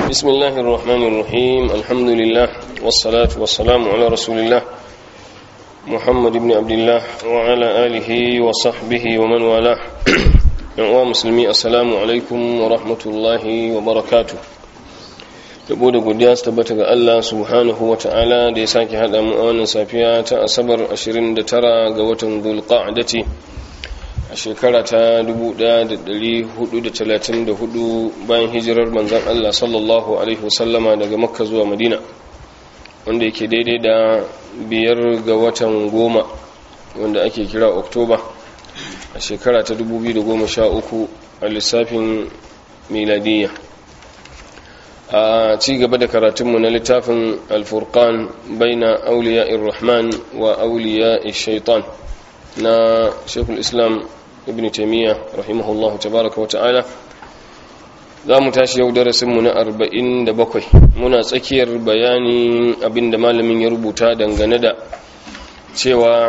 بسم الله الرحمن الرحيم الحمد لله والصلاة والسلام على رسول الله محمد بن عبد الله وعلى آله وصحبه ومن والاه يا مسلمي السلام عليكم ورحمة الله وبركاته yabo da godiya su tabbata ga Allah subhanahu wa ta'ala da ya sake haɗa mu a wannan safiya ta asabar 29 ga watan dulqa'dati a shekara ta 1434 bayan hijirar manzan Allah sallallahu alaihi wasallama daga makka zuwa madina wanda yake daidai da biyar ga watan goma wanda ake kira oktoba a shekara ta 2013 a lissafin miladiyya a ci gaba da karatunmu na littafin alfurkan baina auliya rahman wa auliya shaitan na shekul islam ibn taimiyya rahimahullah tabaraka wa ta'ala za mu tashi yau darasinmu na 47 muna tsakiyar bayanin abinda malamin ya rubuta dangane da cewa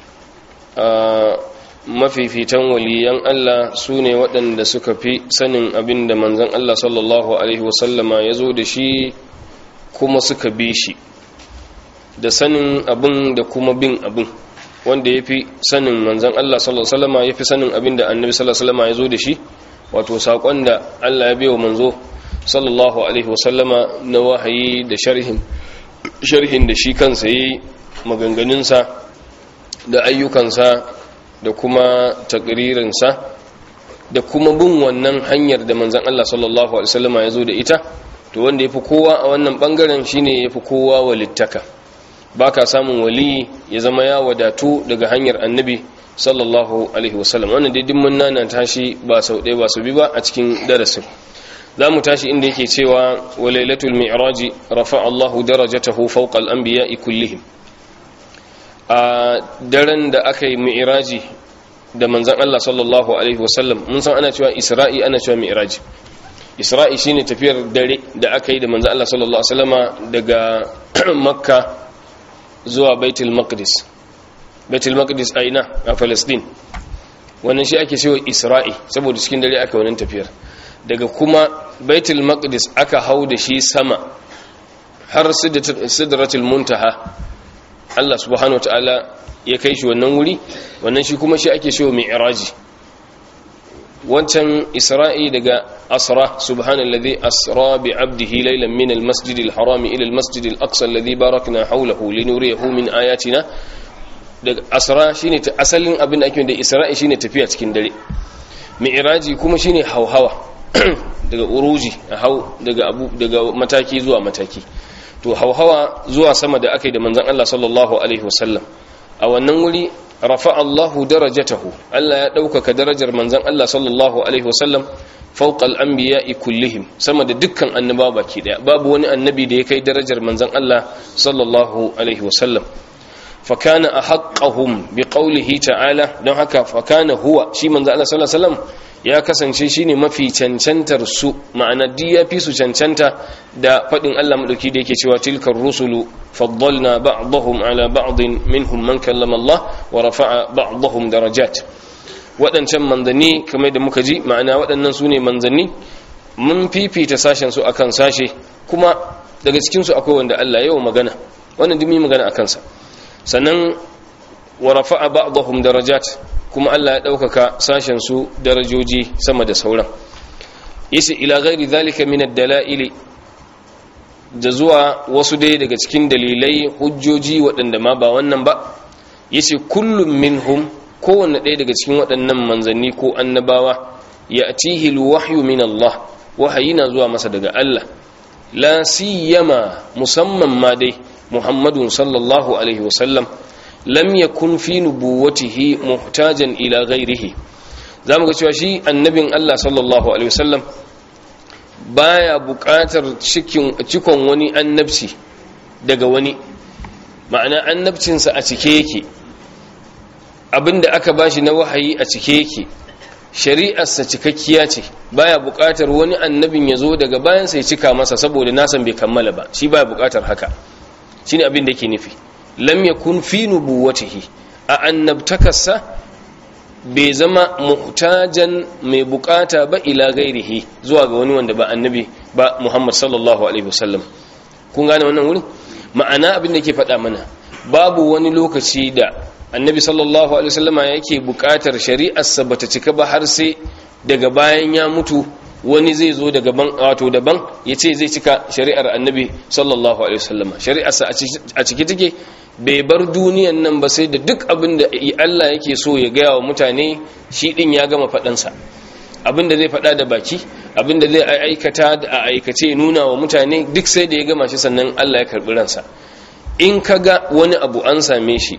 mafifitan waliyan Allah su ne waɗanda suka fi sanin abin da manzan Allah sallallahu Alaihi wasallama ya zo da shi kuma suka bi shi da sanin abin da kuma bin abin wanda ya fi sanin manzan Allah sallallahu Alaihi wasallama ya fi sanin abin da annabi sallallahu Alaihi wasallama ya zo da shi wato saƙon da Allah ya bewa manzo sallallahu Alaihi wasallama na wahayi da sharhin da shi kansa yi maganganunsa da ayyukansa da kuma takririnsa da kuma bin wannan hanyar da manzan Allah sallallahu Alaihi wasallama ya zo da ita to wanda ya fi kowa a wannan bangaren shine ya fi kowa walittaka ba ka samun wali ya zama ya wadatu daga hanyar annabi sallallahu Alaihi wasallam wannan dai dimmin nana tashi ba sau ɗaya ba su bi ba a cikin darasin za mu tashi inda yake cewa wa lailatul mi'raji rafa Allahu darajatahu fawqa al-anbiya'i kullihim a daren da aka yi mi'iraji da manzan Allah sallallahu Alaihi wasallam mun san ana cewa isra'i ana cewa mi'iraji isra'i shine tafiyar dare da aka yi da manzan Allah sallallahu Alaihi wasallama daga makka zuwa baitul maqdis baitul maqdis a ina a palestine wannan shi ake cewa isra'i saboda cikin dare aka wannan tafiyar daga kuma baitul maqdis aka hau da shi sama har sidratul muntaha Allah subhanahu ta'ala ya kai shi wannan wuri wannan shi kuma shi ake shi wa mi'raji wancan isra'i daga asra subhanallazi asra bi 'abdihi laylan min al-masjidil harami ila al-masjidil aqsa alladhi barakna hawlahu linuriyahu min ayatina daga asra shine ta asalin abin da ake da isra'i shine tafiya cikin dare mi'raji kuma shine hauhawa daga uruji hau daga abu daga mataki zuwa mataki to hauhawa zuwa sama da aka yi da manzan Allah sallallahu Alaihi wasallam a wannan wuri rafa Allahu darajatahu Allah ya ɗaukaka darajar manzan Allah sallallahu Alaihi wasallam fauƙal an biya kullihim sama da dukkan annaba baki ɗaya babu wani annabi da ya kai darajar manzan Allah sallallahu Alaihi wasallam fakana a haƙƙahum bi ƙaulihi ta'ala don haka fakana huwa shi manzan Allah sallallahu Alaihi wasallam ya kasance shine mafi cancantar su ma'ana duk ya fi su cancanta da faɗin Allah madauki da yake cewa tilkar rusulu faddalna ba'dahum ala ba'din minhum man kallama Allah wa rafa'a ba'dahum darajat waɗancan manzanni kamar da muka ji ma'ana waɗannan su ne manzanni mun fifita sashen su akan sashe kuma daga cikin su akwai wanda Allah yau magana wannan duk magana akan sa sannan wa rafa'a ba'dahum darajat kuma Allah ya ɗaukaka sashen su darajoji sama da sauran yace ila ghairi zalika min ad-dala'ili da zuwa wasu dai daga cikin dalilai hujjoji waɗanda ma ba wannan ba yace kullum minhum kowanne ɗaya daga cikin waɗannan manzanni ko annabawa ya'tihi al-wahyu min Allah wahayi na zuwa masa daga Allah la siyama musamman ma dai Muhammadun sallallahu alaihi wasallam lam yakun fi nubuwatihi muhtajan ila ghairihi zamu ga cewa shi annabin Allah sallallahu alaihi wasallam baya buƙatar cikin cikon wani annabci daga wani ma'ana annabcinsa a cike yake abinda aka bashi na wahayi a cike yake shari'arsa cikakkiya ce baya buƙatar wani annabin ya zo daga bayan sai cika masa saboda nasan bai kammala ba shi baya buƙatar haka shine abin da yake nufi lam yakun fi nubuwatihi a annabtakarsa bai zama muhtajan mai bukata ba ila gairihi zuwa ga wani wanda ba annabi ba Muhammad sallallahu alaihi wasallam kun gane wannan wurin ma'ana abin da ke faɗa mana babu wani lokaci da annabi sallallahu alaihi wasallama yake buƙatar shari'arsa bata cika ba har sai daga bayan ya mutu wani zai zo daga ban wato daban ya ce zai cika shari'ar annabi sallallahu alaihi wasallama shari'arsa a ciki take bai bar duniyan nan ba sai da duk abin da Allah yake so ya gaya wa mutane shi din ya gama faɗansa abin da zai faɗa da baki abin da zai aikata a aikace nuna wa mutane duk sai da ya gama shi sannan Allah ya karɓi ransa in ka ga wani abu an same shi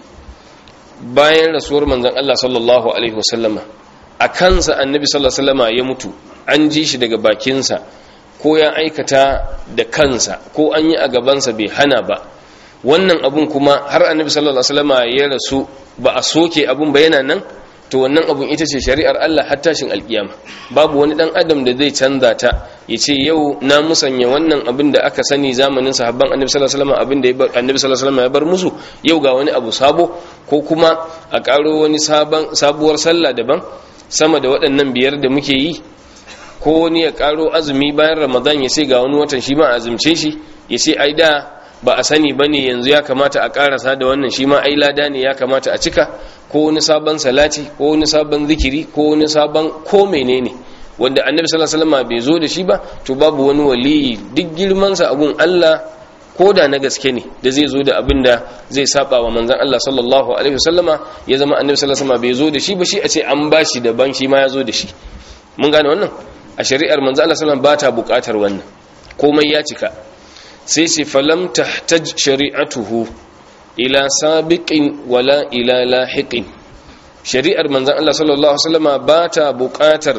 bayan rasuwar manzon Allah sallallahu alaihi wasallama a kansa annabi sallallahu alaihi wasallama ya mutu an ji shi daga bakinsa ko ya aikata da kansa ko an yi a gabansa bai hana ba wannan abun kuma har annabi sallallahu alaihi wasallama ya rasu ba a soke abun ba yana nan to wannan abun ita ce shari'ar Allah har tashin alkiyama babu wani dan adam da zai canza ta ya ce yau na musanya wannan abin da aka sani zamanin sahabban annabi sallallahu alaihi wasallam abin da annabi sallallahu alaihi wasallam ya bar musu yau ga wani abu sabo ko kuma a karo wani sabon sabuwar sallah daban sama da waɗannan biyar da muke yi ko wani ya karo azumi bayan ramadan ya ce ga wani watan shi ma azumce shi ya ce ai da ba a sani bane yanzu ya kamata a karasa da wannan shi ma ai lada ne ya kamata a cika ko wani sabon salati ko wani sabon zikiri ko wani sabon ko menene wanda annabi sallallahu alaihi wasallam bai zo da shi ba to babu wani waliyi duk girman sa abun Allah ko da na gaske ne da zai zo da abin da zai saba wa manzon Allah sallallahu alaihi wasallama ya zama annabi sallallahu alaihi wasallam bai zo da shi ba shi a ce an bashi daban shi ma ya zo da shi mun gane wannan a shari'ar manzon Allah sallallahu alaihi wasallam ba ta buƙatar wannan komai ya cika sai ce falam tahtaj shari'atuhu ila sabiqin wala ila lahiqin shari'ar manzon Allah sallallahu alaihi wasallama ba ta buƙatar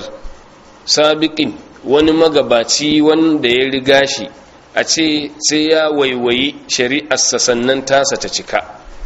sabiqin wani magabaci wanda ya riga shi a ce sai ya waiwayi shari'arsa sannan tasa ta cika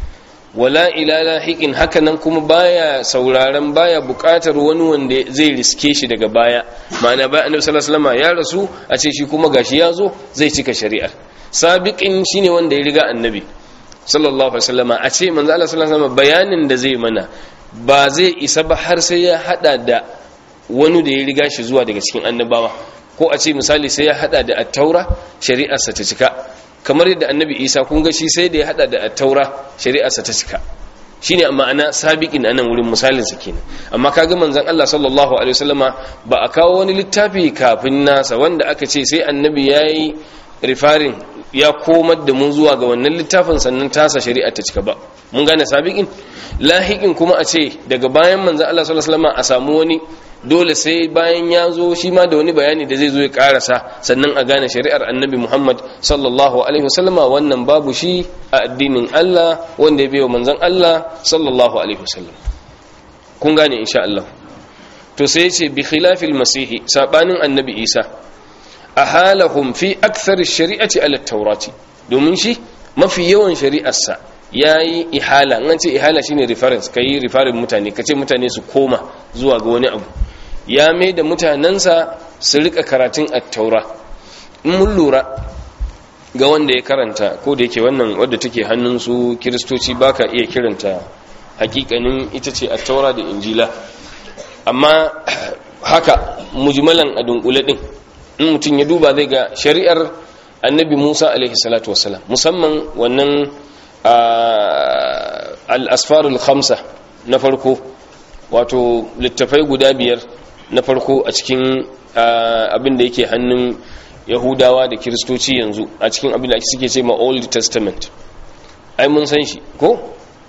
wala ila lahiqin hakanan kuma baya sauraron baya buƙatar wani wanda zai riske shi daga baya ma'ana bayan annabi sallallahu alaihi wasallama ya rasu a ce shi kuma gashi ya zo zai cika shari'ar sabiqin shine wanda ya riga annabi sallallahu alaihi wasallama a ce manzo Allah sallallahu alaihi wasallama bayanin da zai mana ba zai isa ba har sai ya hada da wani da ya riga shi zuwa daga cikin annabawa ko a ce misali sai ya hada da at-taura shari'arsa ta cika kamar yadda annabi Isa kun ga shi sai da ya hada da at-taura shari'arsa ta cika shine ma'ana sabiqin anan wurin misalin sa kenan amma kaga manzon Allah sallallahu alaihi wasallama ba a kawo wani littafi kafin nasa wanda aka ce sai annabi yayi rifarin ya komar da mu zuwa ga wannan littafin sannan tasa shari'a ta cika ba mun gane sabiqin lahiqin kuma a ce daga bayan manzon Allah sallallahu alaihi wasallama a samu wani dole sai bayan ya zo shi ma da wani bayani da zai zo ya karasa sannan a gane shari'ar annabi Muhammad sallallahu alaihi wasallama wannan babu shi a addinin Allah wanda ya biyo manzon Allah sallallahu alaihi wasallam kun gane insha Allah to sai ya ce bi khilafil masihi sabanin annabi Isa ahalahum fi akthar shari'ati ala taurati domin shi mafi yawan shari'arsa yayi ihala an ce ihala shine reference kai referring mutane kace mutane su koma zuwa ga wani abu ya mai da mutanensa su rika karatun at-taura in mun lura ga wanda ya karanta ko da yake wannan wadda take hannun su kiristoci baka iya kiranta hakikanin ita ce at-taura da injila amma haka mujmalan a dunkule din in mutum ya duba zai ga shari'ar annabi musa alaihi salatu wasalam musamman wannan al-asfarul khamsa na farko wato littafai guda biyar na farko a cikin abin da yake hannun yahudawa da kiristoci yanzu a cikin abin da suke ce ma old testament ai mun san shi ko?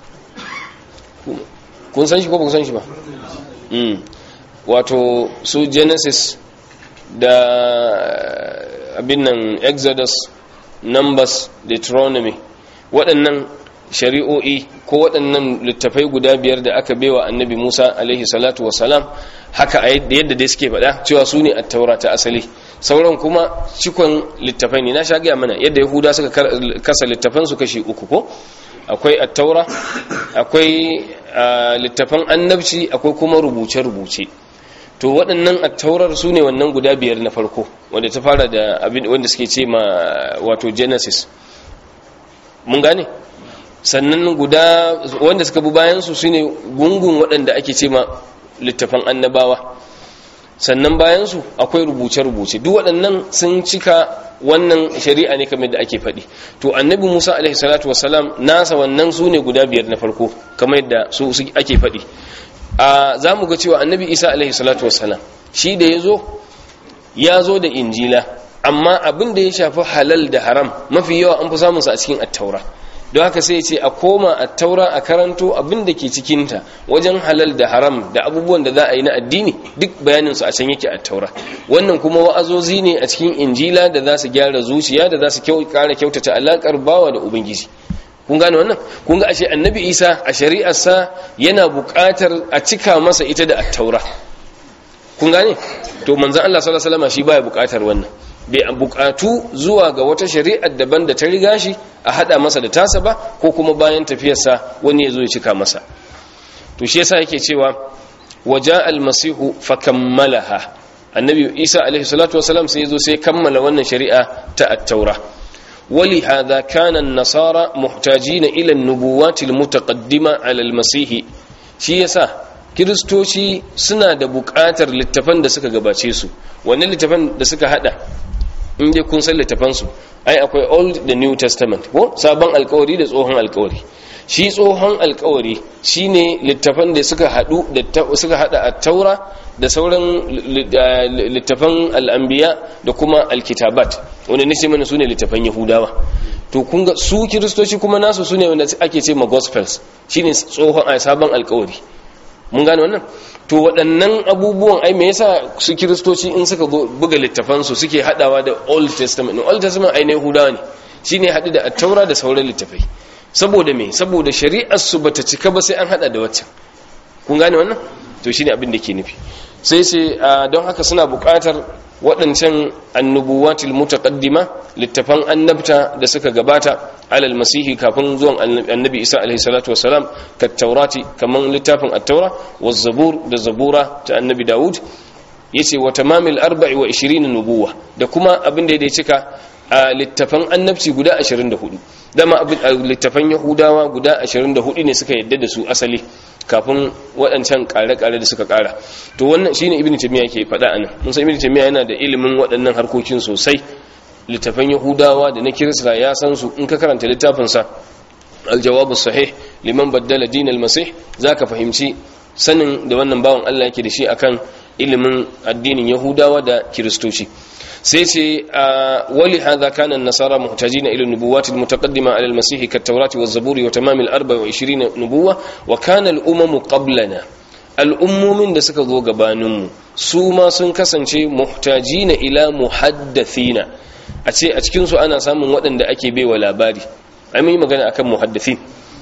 kun san shi ko ba kun san shi ba? wato su genesis da abin nan exodus numbers deuteronomy waɗannan shari'o'i ko waɗannan littafai guda biyar da aka bewa annabi musa alaihi salatu wasalam haka a yadda dai suke faɗa cewa su ne attaura ta asali sauran kuma cikon littafai ne na sha gaya mana yadda yahuda suka kasa littafan su kashi uku ko akwai attaura akwai littafan annabci akwai kuma rubuce-rubuce to waɗannan attaurar su ne wannan guda biyar na farko wanda ta fara da abin wanda suke ce ma wato genesis mun gane sannan guda wanda suka bi bayansu su ne gungun waɗanda ake ce ma littafan annabawa sannan bayan su akwai rubuce-rubuce duk waɗannan sun cika wannan shari'a ne kamar da ake faɗi to annabi musa alaihi salatu wasalam nasa wannan su ne guda biyar na farko kamar yadda su ake faɗi a za mu ga cewa annabi isa alaihi salatu wasalam shi da ya zo ya zo da injila amma abin da ya shafi halal da haram mafi yawa an fi samunsa a cikin attaura don haka sai ce a koma attaura a karanto abin da ke cikinta wajen halal da haram da abubuwan da za a yi na addini duk bayaninsu a can yake attaura wannan kuma wa'azozi ne a cikin injila da za su gyara zuciya da za su kara kyautata alakar bawa da ubangiji kun gane wannan kun ga ashe annabi isa a shari'arsa yana buƙatar a cika masa ita da attaura kun gane to manzon Allah sallallahu alaihi wasallam shi baya buƙatar wannan bai buƙatu zuwa ga wata shari'ar daban da ta riga shi a hada masa da tasa ba ko kuma bayan tafiyarsa wani ya zo ya cika masa to shi yasa yake cewa waja almasihu fakammalaha annabi isa alaihi salatu wasalam sai zo sai kammala wannan shari'a ta at-taura ولهذا كان النصارى محتاجين إلى النبوات المتقدمة على المسيح shi yasa kiristoci suna da buƙatar littafan da suka gabace su wani littafan da suka hada inda kun san littafan su ai akwai old da new testament ko sabon alkawari da tsohon alkawari shi tsohon alkawari shine littafan da suka hadu da suka hada a taura da sauran littafan al'ambiya da kuma alkitabat wanda ne mana su ne littafan yahudawa to kun ga su kiristoci kuma nasu su ne wanda ake ce ma gospels shine tsohon a sabon alkawari mun gane wannan to waɗannan abubuwan ai me yasa su kiristoci in suka buga littafansu suke hadawa da old testament old testament ai na yahudawa ne shine haɗu da attaura da sauran littafai saboda me saboda shari'ar su bata cika ba sai an hada da waccan kun gane wannan to shine abin da ke nufi sai sai don haka suna buƙatar waɗancan annubuwatil mutaqaddima littafan annabta da suka gabata alal masihi kafin zuwan annabi isa alaihi salatu wassalam ka taurati kaman littafin at-taura wa zabur da zabura ta annabi daud yace wa tamamil 24 nubuwa da kuma abin da ya cika a littafan annabci guda 24 dama littafan yahudawa guda 24 ne suka yadda da su asali kafin waɗancan ƙare-ƙare da suka ƙara to wannan shine ibn taymiya ke faɗa anan mun san ibn taymiya yana da ilimin waɗannan harkokin sosai littafan yahudawa da na kirista ya san su in ka karanta littafin sa al-jawab sahih liman baddala din al-masih zaka fahimci sanin da wannan bawan Allah yake da shi akan ilimin addinin yahudawa da kiristoci sai ce wali hadha kana an-nasara muhtajina ila an-nubuwat al-mutaqaddima ala al-masih kat-taurati waz-zaburi wa tamam al-24 nubuwa wa kana al-umamu qablana al-ummumin da suka zo gabanin mu su ma sun kasance muhtajina ila muhaddathina a ce a cikin su ana samun waɗanda ake baiwa labari ai mun yi magana akan muhaddathin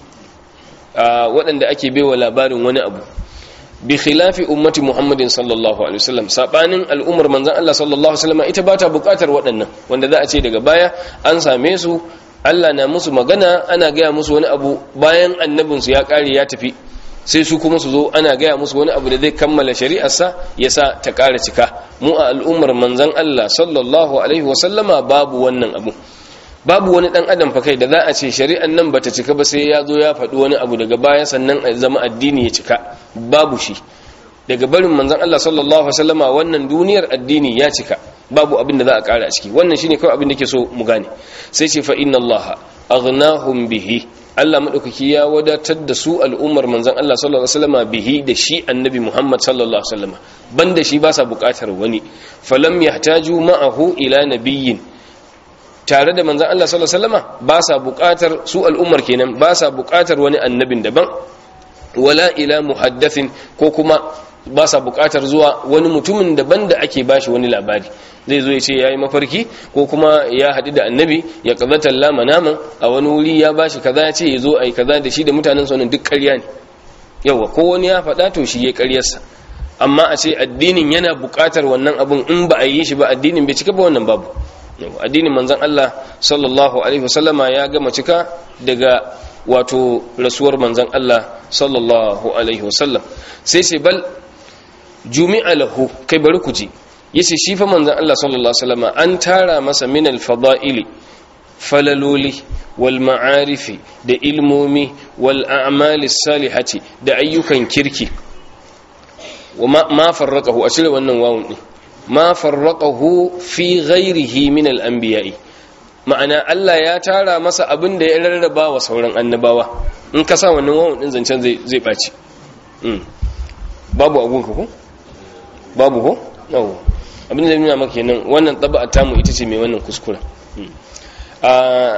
waɗanda ake baiwa labarin wani abu bi khilafi ummati muhammadin sallallahu alaihi wasallam sabanin al'ummar manzon Allah sallallahu alaihi wasallam ita bata bukatar waɗannan wanda za a ce daga baya an same su Allah na musu magana ana gaya musu wani abu bayan annabin su ya kare ya tafi sai su kuma su zo ana gaya musu wani abu da zai kammala shari'arsa ya sa ta kara cika mu a al'ummar manzon Allah sallallahu alaihi wasallama babu wannan abu babu wani dan adam fa kai da za a ce shari'an nan bata cika ba sai ya zo ya faɗi wani abu daga baya sannan a zama addini ya cika babu shi daga barin manzon Allah sallallahu alaihi wasallama wannan duniyar addini ya cika babu abin da za a ƙara a ciki wannan shine kawai abin da ke so mu gane sai ce fa inna Allah aghnahum bihi Allah madaukaki ya wadatar da su al'ummar manzon Allah sallallahu alaihi wasallama bihi da shi annabi Muhammad sallallahu alaihi wasallama banda shi ba sa buƙatar wani falam yahtaju ma'ahu ila nabiyyin tare da manzan Allah sallallahu alaihi wasallama ba sa buƙatar su al'ummar kenan ba sa buƙatar wani annabin daban wala ila muhaddathin ko kuma ba sa buƙatar zuwa wani mutumin daban da ake bashi wani labari zai zo ya ce yayi mafarki ko kuma ya haɗu da annabi ya qazata lama naman a wani wuri ya bashi kaza ya ce ya zo ai kaza da shi da mutanen sa duk ƙarya ne yawa ko wani ya faɗa to shi ya ƙaryarsa amma a ce addinin yana buƙatar wannan abun in ba a yi shi ba addinin bai cika ba wannan babu addinin manzon Allah sallallahu alaihi wasallama ya gama cika daga wato rasuwar manzon Allah sallallahu alaihi wasallam sai sai bal jumi'a lahu kai bari ku ji yace shi fa manzon Allah sallallahu alaihi wasallama an tara masa min al-fada'ili falaloli wal ma'arifi da ilmomi wal a'mali salihati da ayyukan kirki ma farraqahu a cire wannan wawun din ma farraqahu fi ghairihi min al-anbiya'i ma'ana Allah ya tara masa abin da ya rarraba wa sauran annabawa in ka sa wannan wawun din zancen zai zai baci babu abun ka ko babu ko yawo abin da nuna maka kenan wannan taba'a tamu ita ce mai wannan kuskura a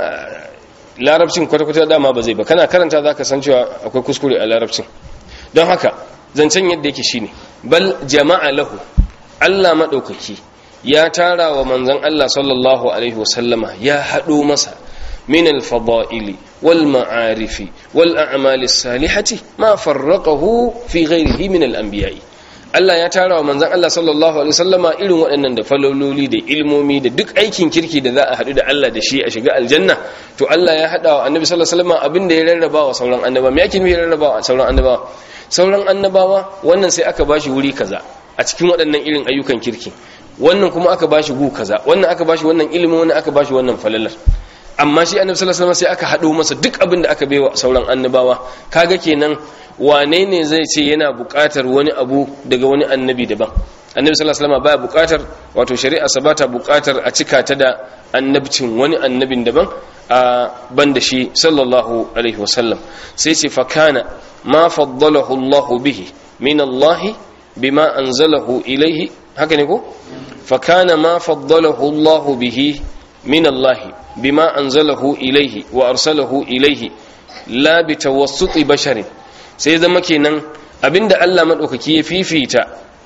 larabcin kwata-kwata dama ba zai ba kana karanta za ka san cewa akwai kuskure a larabcin don haka zancen yadda yake shine bal jama'a lahu Allah maɗaukaki ya tara wa manzan Allah sallallahu alaihi wasallama ya haɗo masa min alfada'ili wal ma'arifi wal a'mali salihati ma farraqahu fi ghairihi min al-anbiya'i Allah ya tara wa manzan Allah sallallahu alaihi wasallama irin waɗannan da falololi da ilmomi da duk aikin kirki da za a haɗu da Allah da shi a shiga aljanna to Allah ya haɗa wa annabi sallallahu alaihi wasallama abin da ya rarraba wa sauran annabawa me yake nufi rarraba wa sauran annabawa sauran annabawa wannan sai aka bashi wuri kaza a cikin waɗannan irin ayyukan kirki wannan kuma aka bashi gu kaza wannan aka bashi wannan ilimi wannan aka bashi wannan falalar amma shi annabi sallallahu alaihi wasallam sai aka haɗo masa duk abin da aka baiwa sauran annabawa kaga kenan wane ne zai ce yana buƙatar wani abu daga wani annabi daban annabi sallallahu alaihi wasallam baya buƙatar wato shari'a sa bata buƙatar a cika ta da annabcin wani annabin daban a banda shi sallallahu alaihi wasallam sai ce fa kana ma faddalahu Allah bihi min Allah bima anzalahu ilayhi haka ne ko fa kana ma faddalahu Allah bihi min Allah bima anzalahu ilayhi wa arsalahu ilayhi la bi tawassuti basharin sai zama kenan abinda Allah maɗaukaki ya fifita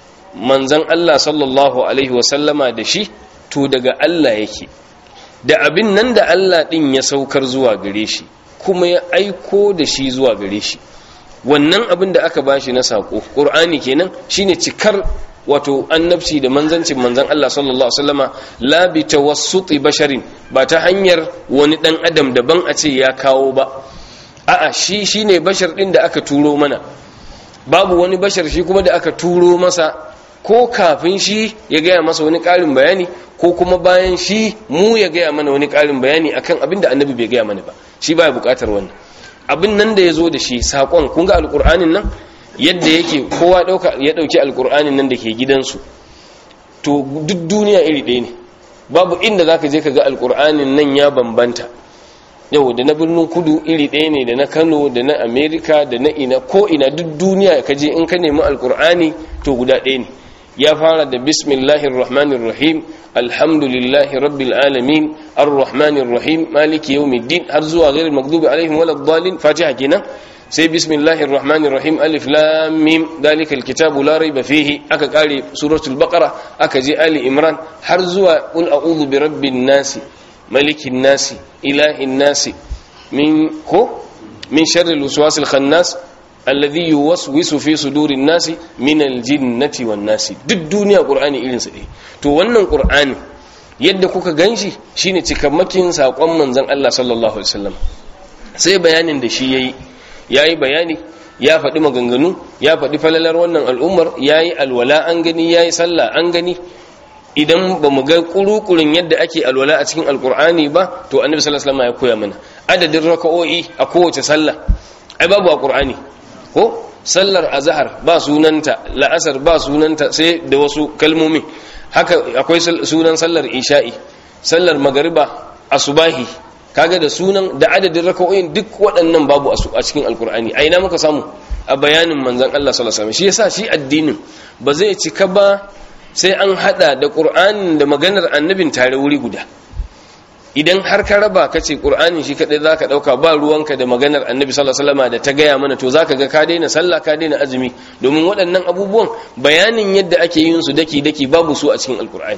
manzan Allah sallallahu alaihi wasallama da shi to daga Allah yake da abin nan da Allah ɗin ya saukar zuwa gare shi kuma ya aiko da shi zuwa gare shi wannan abin da aka bashi na saƙo ƙur'ani kenan shine cikar wato annabci da manzancin manzan Allah sallallahu alaihi wasallama la bi tawassuti basharin ba ta hanyar wani ɗan adam daban a ce ya kawo ba a'a shi shine bashar din da aka turo mana babu wani bashar shi kuma da aka turo masa ko kafin shi ya gaya masa wani ƙarin bayani ko kuma bayan shi mu ya gaya mana wani ƙarin bayani akan abin da annabi bai gaya mana ba shi baya buƙatar wannan abin nan da ya zo da shi saƙon kun ga alƙur'anin nan yadda yake kowa ya ɗauki alƙur'anin nan da ke gidansu to duk duniya iri ɗaya ne babu inda za ka je ka ga alƙur'anin nan ya bambanta yau da na birnin kudu iri ɗaya ne da na kano da na amerika da na ina ko ina duk duniya ka je in ka nemi alkur'ani to guda ɗaya ne ya fara da bismillahir rahmanir rahim alhamdulillahi rabbil alamin arrahmanir rahim maliki yawmiddin har zuwa ghairil maghdubi alaihim waladdallin fatiha kenan sai bismillahir rahmanir rahim alif lam mim dalikal kitabu la raiba fihi aka kare suratul baqara aka je ali imran har zuwa qul a'udhu birabbin nasi malikin nasi ilahin nasi min ko min sharri alwaswasil khannas alladhi yuwaswisu fi sudurin nasi min aljinnati wan nasi duk duniya qur'ani irin sa dai to wannan qur'ani yadda kuka ganshi shine cikamakin sakon manzon Allah sallallahu alaihi wasallam sai bayanin da shi yayi yayi bayani ya faɗi maganganu ya faɗi falalar wannan al'ummar yayi alwala an gani yayi sallah an gani idan ba mu ga kurukurin yadda ake alwala a cikin alkur'ani ba to annabi sallallahu alaihi wasallam ya koya mana adadin raka'o'i a kowace sallah ai babu a qur'ani ko sallar azhar ba sunanta la'asar ba sunanta sai da wasu kalmomi haka akwai sunan sallar isha'i sallar magariba asubahi kaga da sunan da adadin raka'o'in duk waɗannan babu a cikin alkur'ani a ina muka samu a bayanin manzon Allah sallallahu alaihi wasallam shi yasa shi addinin ba zai cika ba sai an hada da ƙur'anin da maganar annabin tare wuri guda idan har ka raba ka ce ƙur'anin shi kaɗai za ka ɗauka ba ruwanka da maganar annabi sallallahu alaihi da ta gaya mana to za ka ga ka daina sallah ka daina azumi domin waɗannan abubuwan bayanin yadda ake yin su daki daki babu su a cikin alƙur'ani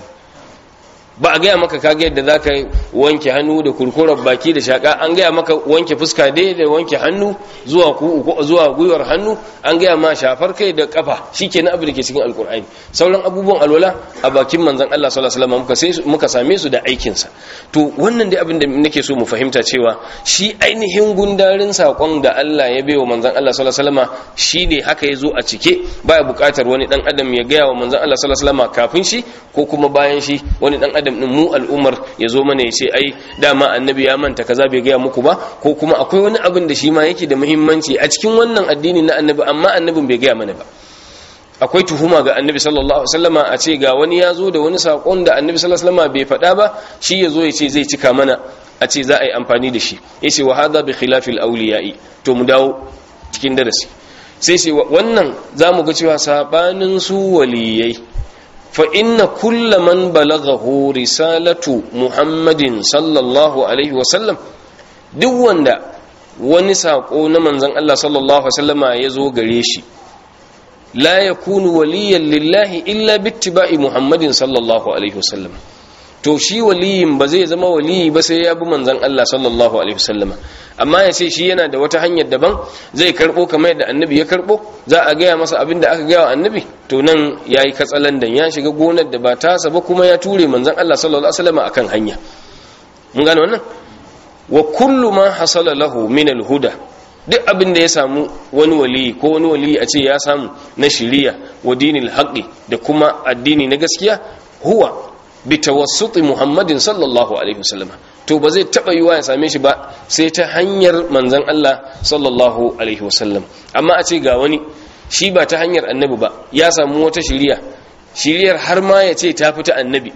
ba a gaya maka kaga yadda za ka wanke hannu da kurkurar baki da shaƙa an gaya maka wanke fuska dai da wanke hannu zuwa zuwa gwiwar hannu an gaya ma shafar kai da kafa shikenan abu da ke cikin alkur'ani sauran abubuwan alwala a bakin manzon Allah sallallahu alaihi wasallam muka same su da aikin sa to wannan dai abin da nake so mu fahimta cewa shi ainihin gundarin sakon da Allah ya baiwa manzon Allah sallallahu alaihi wasallam shine haka yazo a cike baya buƙatar wani dan adam ya gaya wa manzon Allah sallallahu alaihi wasallam kafin shi ko kuma bayan shi wani dan adam din mu al'ummar ya zo mana ya ce ai dama annabi ya manta kaza bai gaya muku ba ko kuma akwai wani abin da shi ma yake da muhimmanci a cikin wannan addini na annabi amma annabin bai gaya mana ba akwai tuhuma ga annabi sallallahu alaihi wasallama a ce ga wani ya zo da wani sakon da annabi sallallahu alaihi wasallama bai faɗa ba shi ya zo ya ce zai cika mana a ce za a yi amfani da shi ya ce wa hadha bi khilafil awliya'i to mu dawo cikin darasi sai ce wannan za mu ga cewa sabanin su waliyai fa inna kulla man balaghahu risalatu muhammadin sallallahu alaihi wasallam duk wanda wani sako na manzon Allah sallallahu alaihi wasallama ya zo gare shi la yakunu waliyan lillahi illa bittiba'i muhammadin sallallahu alaihi wasallam to shi waliyin ba zai zama waliyi ba sai ya bi manzon Allah sallallahu alaihi wasallama amma ya ce shi yana da wata hanyar daban zai karbo kamar yadda annabi ya karbo za a gaya masa abin da aka gaya wa annabi to nan yayi katsalandan ya shiga gonar da ba tasa ba kuma ya ture manzon Allah sallallahu alaihi wasallama akan hanya mun gane wannan wa kullu ma hasala lahu min al-huda duk abin da ya samu wani waliyi ko wani waliyi a ce ya samu na shiriya wa dinil haqqi da kuma addini na gaskiya huwa bi tawassuti muhammadin sallallahu alaihi wasallam to ba zai taba yiwa ya same shi ba sai ta hanyar manzon Allah sallallahu alaihi wasallam amma a ce ga wani shi ba ta hanyar annabi ba ya samu wata shiriya shiriyar har ma ya ce ta fita annabi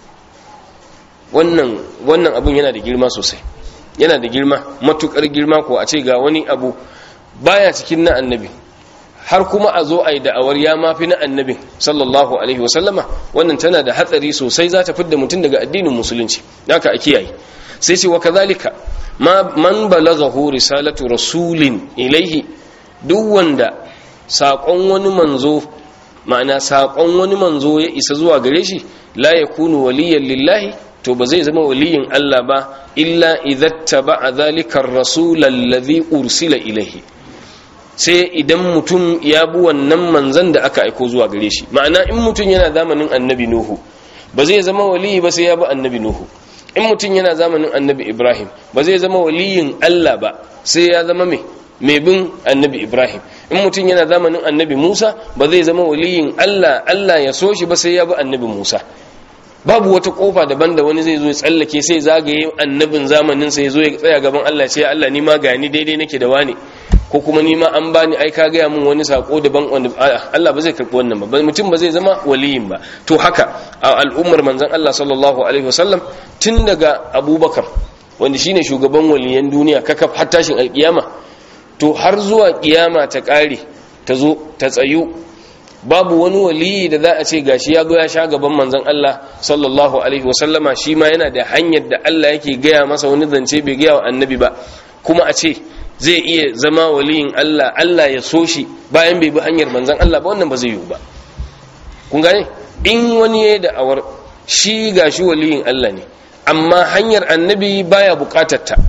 wannan wannan abun yana da girma sosai yana da girma matukar girma ko a ce ga wani abu baya cikin na annabi har kuma a zo a yi da'awar ya mafi na annabin sallallahu alaihi wasallama wannan tana da hatsari sosai za ta fidda mutum daga addinin musulunci haka a kiyaye sai ce wa kazalika man balaghahu risalatu rasulin ilaihi duk wanda saƙon wani manzo ma'ana saƙon wani manzo ya isa zuwa gare shi la yakunu waliyan lillahi to ba zai zama waliyin Allah ba illa idza ba zalika ar-rasul alladhi ursila ilaihi sai idan mutum ya bi wannan manzan da aka aiko zuwa gare shi ma'ana in mutum yana zamanin annabi nuhu ba zai zama waliyi ba sai ya bi annabi nuhu in mutum yana zamanin annabi ibrahim ba zai zama waliyin Allah ba sai ya zama mai mai bin annabi ibrahim in mutum yana zamanin annabi musa ba zai zama waliyin Allah Allah ya so shi ba sai ya bi annabi musa babu wata kofa daban da wani zai zo ya tsallake sai zagaye annabin zamanin sa ya zo ya tsaya gaban Allah ce Allah ni ma gani daidai nake da wani ko kuma ni ma an bani ai ka gaya min wani sako daban wanda Allah ba zai karbi wannan ba mutum ba zai zama waliyin ba to haka a al'ummar manzon Allah sallallahu alaihi wasallam tun daga Abubakar wanda shine shugaban waliyan duniya kakaf har tashin alkiyama to har zuwa kiyama ta kare ta zo ta tsayu babu wani waliyi da za a ce gashi ya ya sha gaban manzon Allah sallallahu alaihi wasallama shi ma yana da hanyar da Allah yake gaya masa wani zance bai gaya wa annabi ba kuma a ce zai iya zama waliyin Allah Allah ya so shi bayan bai bi hanyar manzon Allah ba wannan ba zai yiwu ba kun gane in wani ya da'awar shi gashi waliyin Allah ne amma hanyar annabi baya bukatar ta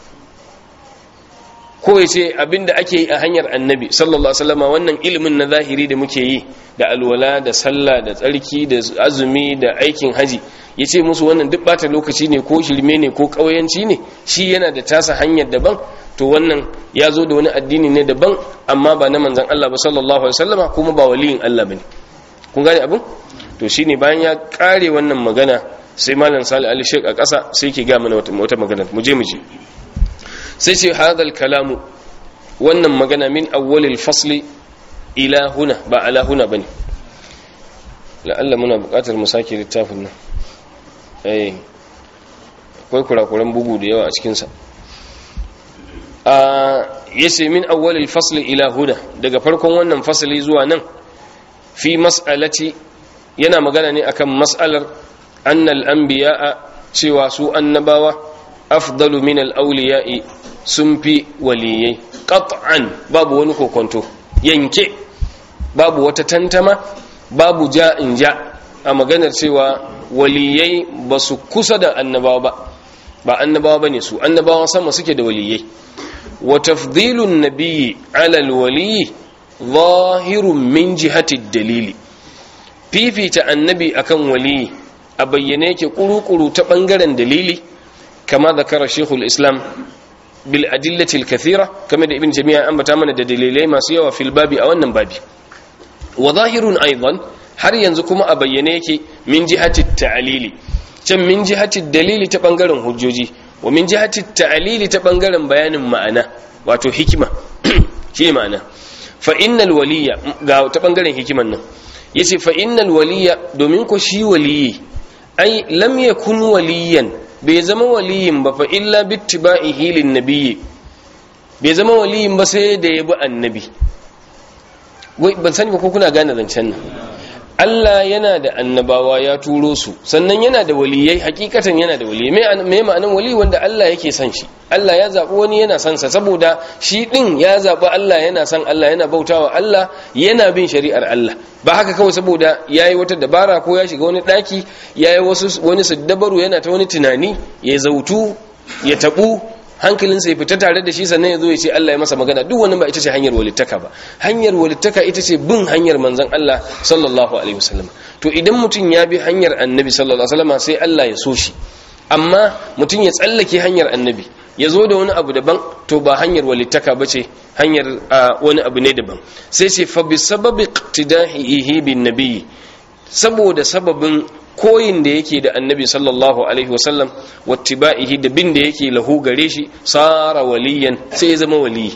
ko ya ce abinda ake yi a hanyar annabi sallallahu alaihi wasallam wannan ilimin na zahiri da muke yi da alwala da sallah da tsarki da azumi da aikin haji ya ce musu wannan duk bata lokaci ne ko shirme ne ko ƙauyanci ne shi yana da tasa hanyar daban to wannan ya zo da wani addini ne daban amma ba na manzan Allah ba sallallahu alaihi wasallama kuma ba waliyin Allah bane kun gane abin to shine bayan ya kare wannan magana sai malam Salih Ali Sheikh a ƙasa sai ke ga mana wata magana mu je mu je sai ce hadal kalamu wannan magana min awwalil fasli ila huna ba ala huna bane la'alla muna buƙatar mu sake littafin nan eh akwai kurakuran bugu da yawa a cikin sa a yace min awwalil fasli ila huna daga farkon wannan fasali zuwa nan fi mas'alati yana magana ne akan mas'alar annal anbiya'a cewa su annabawa afdalu min al-awliya'i sun fi waliyai qat'an babu wani kokonto yanke babu wata tantama babu ja'in ja a maganar cewa waliyai ba su kusa da annabawa ba ba annabawa bane su annabawa sama suke da waliyai wa tafdilun nabiyyi ala alwaliyi zahirun min jihati dalili fifita annabi akan waliyi a bayyane yake kuru-kuru ta bangaren dalili kama zakara shekul islam bil adillatil kathira kamar da ibn jami'a an bata mana da dalilai masu yawa fil babi a wannan babi wa zahirun aidan har yanzu kuma a bayyane yake min jihati ta'lili can min jihati dalili ta bangaren hujjoji wa min jihati ta'lili ta bangaren bayanin ma'ana wato hikima shi ma'ana fa innal waliya ga ta bangaren hikiman nan yace fa innal waliya domin ko shi waliyi ai lam yakun waliyan bai zama waliyin ba fa illa bittiba'ihi lin nabiyyi bai zama waliyin ba sai da yabi annabi ban sani ba ko kuna gane zancen nan Allah yana da annabawa ya turo su sannan yana da waliyai hakikatan yana da waliyai me ma'anan wali wanda Allah yake son shi Allah ya zaɓi wani yana son sa saboda shi ɗin ya zaɓi Allah yana son Allah yana bautawa Allah yana bin shari'ar Allah ba haka kawai saboda ya yi wata dabara ko ya shiga wani ɗaki ya yi wani siddabaru yana ta wani tunani ya zautu ya taɓu hankalinsa ya fita tare da shi sannan ya zo ya ce Allah ya masa magana duk wani ba ita ce hanyar walittaka ba hanyar walittaka ita ce bin hanyar manzon Allah sallallahu alaihi wasallam to idan mutum ya bi hanyar annabi sallallahu alaihi wasallam sai Allah ya so shi amma mutum ya tsallake hanyar annabi ya zo da wani abu daban to ba hanyar walittaka ba ce hanyar wani abu ne daban sai ce fa bi sababi iqtidahihi bin nabiyyi saboda sababin koyin da yake da annabi sallallahu alaihi wasallam wattiba'ihi da bin da yake lahu gare shi sara waliyan sai ya zama waliyi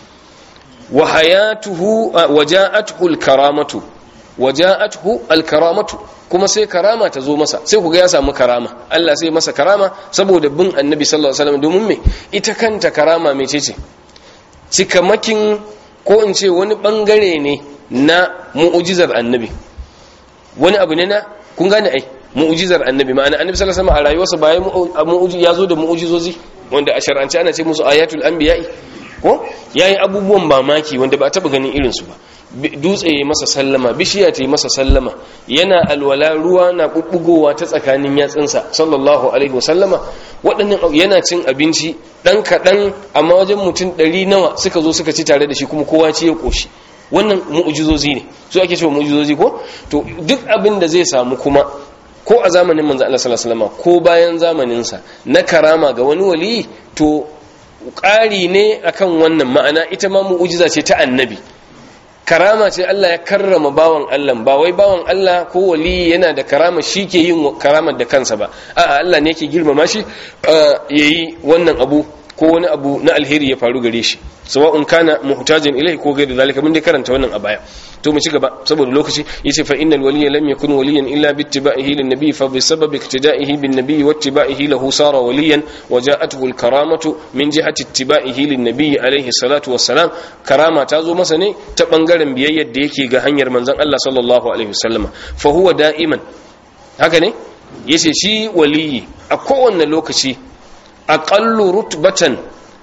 wa hayatuhu waja'atuhu alkaramatu waja'atuhu alkaramatu kuma sai karama ta zo masa sai kuga ya samu karama Allah sai masa karama saboda bin annabi sallallahu alaihi wasallam domin me ita kanta karama mecece cikamakin ko in ce wani bangare ne na mu'ujizar annabi wani abu ne na kun gane ai mu'ujizar annabi ma'ana annabi sallallahu alaihi wasallam a rayuwarsa ba mu'uji ya zo da mu'ujizozi wanda a shar'ance ana ce musu ayatul anbiya'i ko yayi abubuwan mamaki wanda ba taba ganin irin su ba dutse ya masa sallama bishiya ta yi masa sallama yana alwala ruwa na bubbugowa ta tsakanin yatsunsa sallallahu alaihi wasallama waɗannan yana cin abinci ɗan kaɗan amma wajen mutum ɗari nawa suka zo suka ci tare da shi kuma kowa ci ya ƙoshi wannan mu'ujizozi ne su ake cewa mu'ujizozi ko to duk abin da zai samu kuma ko a zamanin manzo Allah sallallahu alaihi wasallam ko bayan zamanin sa na karama ga wani wali to ƙari ne akan wannan ma'ana ita ma mu'ujiza ce ta annabi karama ce Allah ya karrama bawan Allah ba wai bawan Allah ko wali yana da karama shi ke yin karamar da kansa ba a'a Allah ne yake girmama shi yayi wannan abu ko wani abu na alheri ya faru gare shi sawa'un kana muhtajin ilai ko gairi zalika mun dai karanta wannan a baya to mu ci gaba saboda lokaci yace fa innal waliyya lam yakun waliyan illa bi ittiba'ihi lin nabiy fa bi sababi iktida'ihi bin nabiy wa ittiba'ihi lahu sara waliyan wa ja'atuhu al karamatu min jihati ittiba'ihi lin nabiy alayhi salatu wassalam karama ta zo masa ne ta bangaren biyayyar da yake ga hanyar manzon Allah sallallahu alaihi wasallama fa huwa da'iman haka ne yace shi waliyi a kowanne lokaci aqallu rutbatan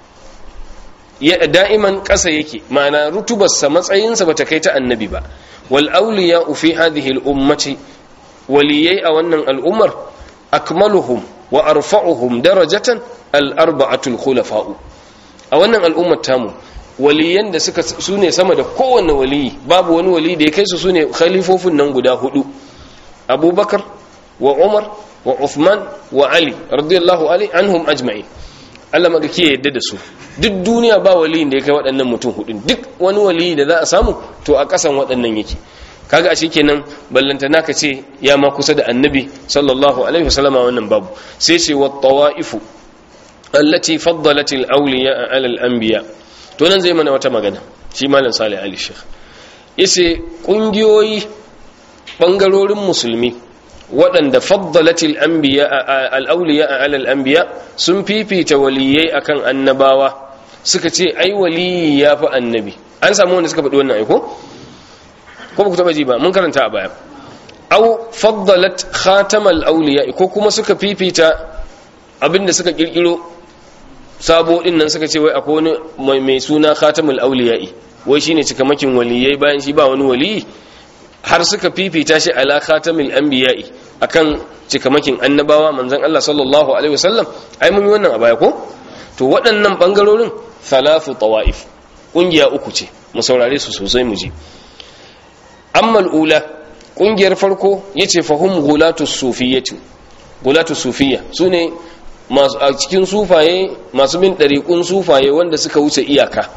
ya da'iman ƙasa yake ma'ana rutubarsa matsayinsa bata kai ta annabi ba wal awliya fi hadhihi al ummati waliyai a wannan al'ummar akmaluhum wa arfa'uhum darajatan al arba'atul khulafa'u a wannan al'ummar tamu waliyan da suka sune sama da kowanne waliyi babu wani wali da ya kai su sune khalifofin nan guda hudu abubakar wa umar wa uthman wa ali radiyallahu anhum ajma'in Allah magaki ya yadda da su duk duniya ba waliyin da ya kai waɗannan mutum hudun duk wani waliyi da za a samu to a ƙasan waɗannan yake kaga a kenan ballantana ka ce ya ma kusa da annabi sallallahu alaihi wasallam wannan babu sai ce wa tawaifu allati faddalat al awliya ala al anbiya to nan zai mana wata magana shi malam salih ali sheikh yace kungiyoyi bangarorin musulmi waɗanda faddalatil anbiya al-awliya ala al-anbiya sun fifita waliyai akan annabawa suka ce ai waliyi yafi annabi an samu wanda suka faɗi wannan aiko ko ba ku taba ji ba mun karanta a baya aw faddalat khatamal awliya ko kuma suka fifita abinda suka kirkiro sabo din nan suka ce wai akwai wani mai suna khatamul awliya wai shine cikamakin waliyai bayan shi ba wani waliyi har suka fifita shi ala khatamil anbiya'i akan cikamakin annabawa manzon Allah sallallahu alaihi wasallam ai mun yi wannan a baya ko to waɗannan bangarorin thalathu tawaif kungiya uku ce mu saurare su sosai mu ji amma ula kungiyar farko yace fahum gulatu sufiyyati gulatu sufiyya sune masu a cikin sufaye masu bin dariqun sufaye wanda suka wuce iyaka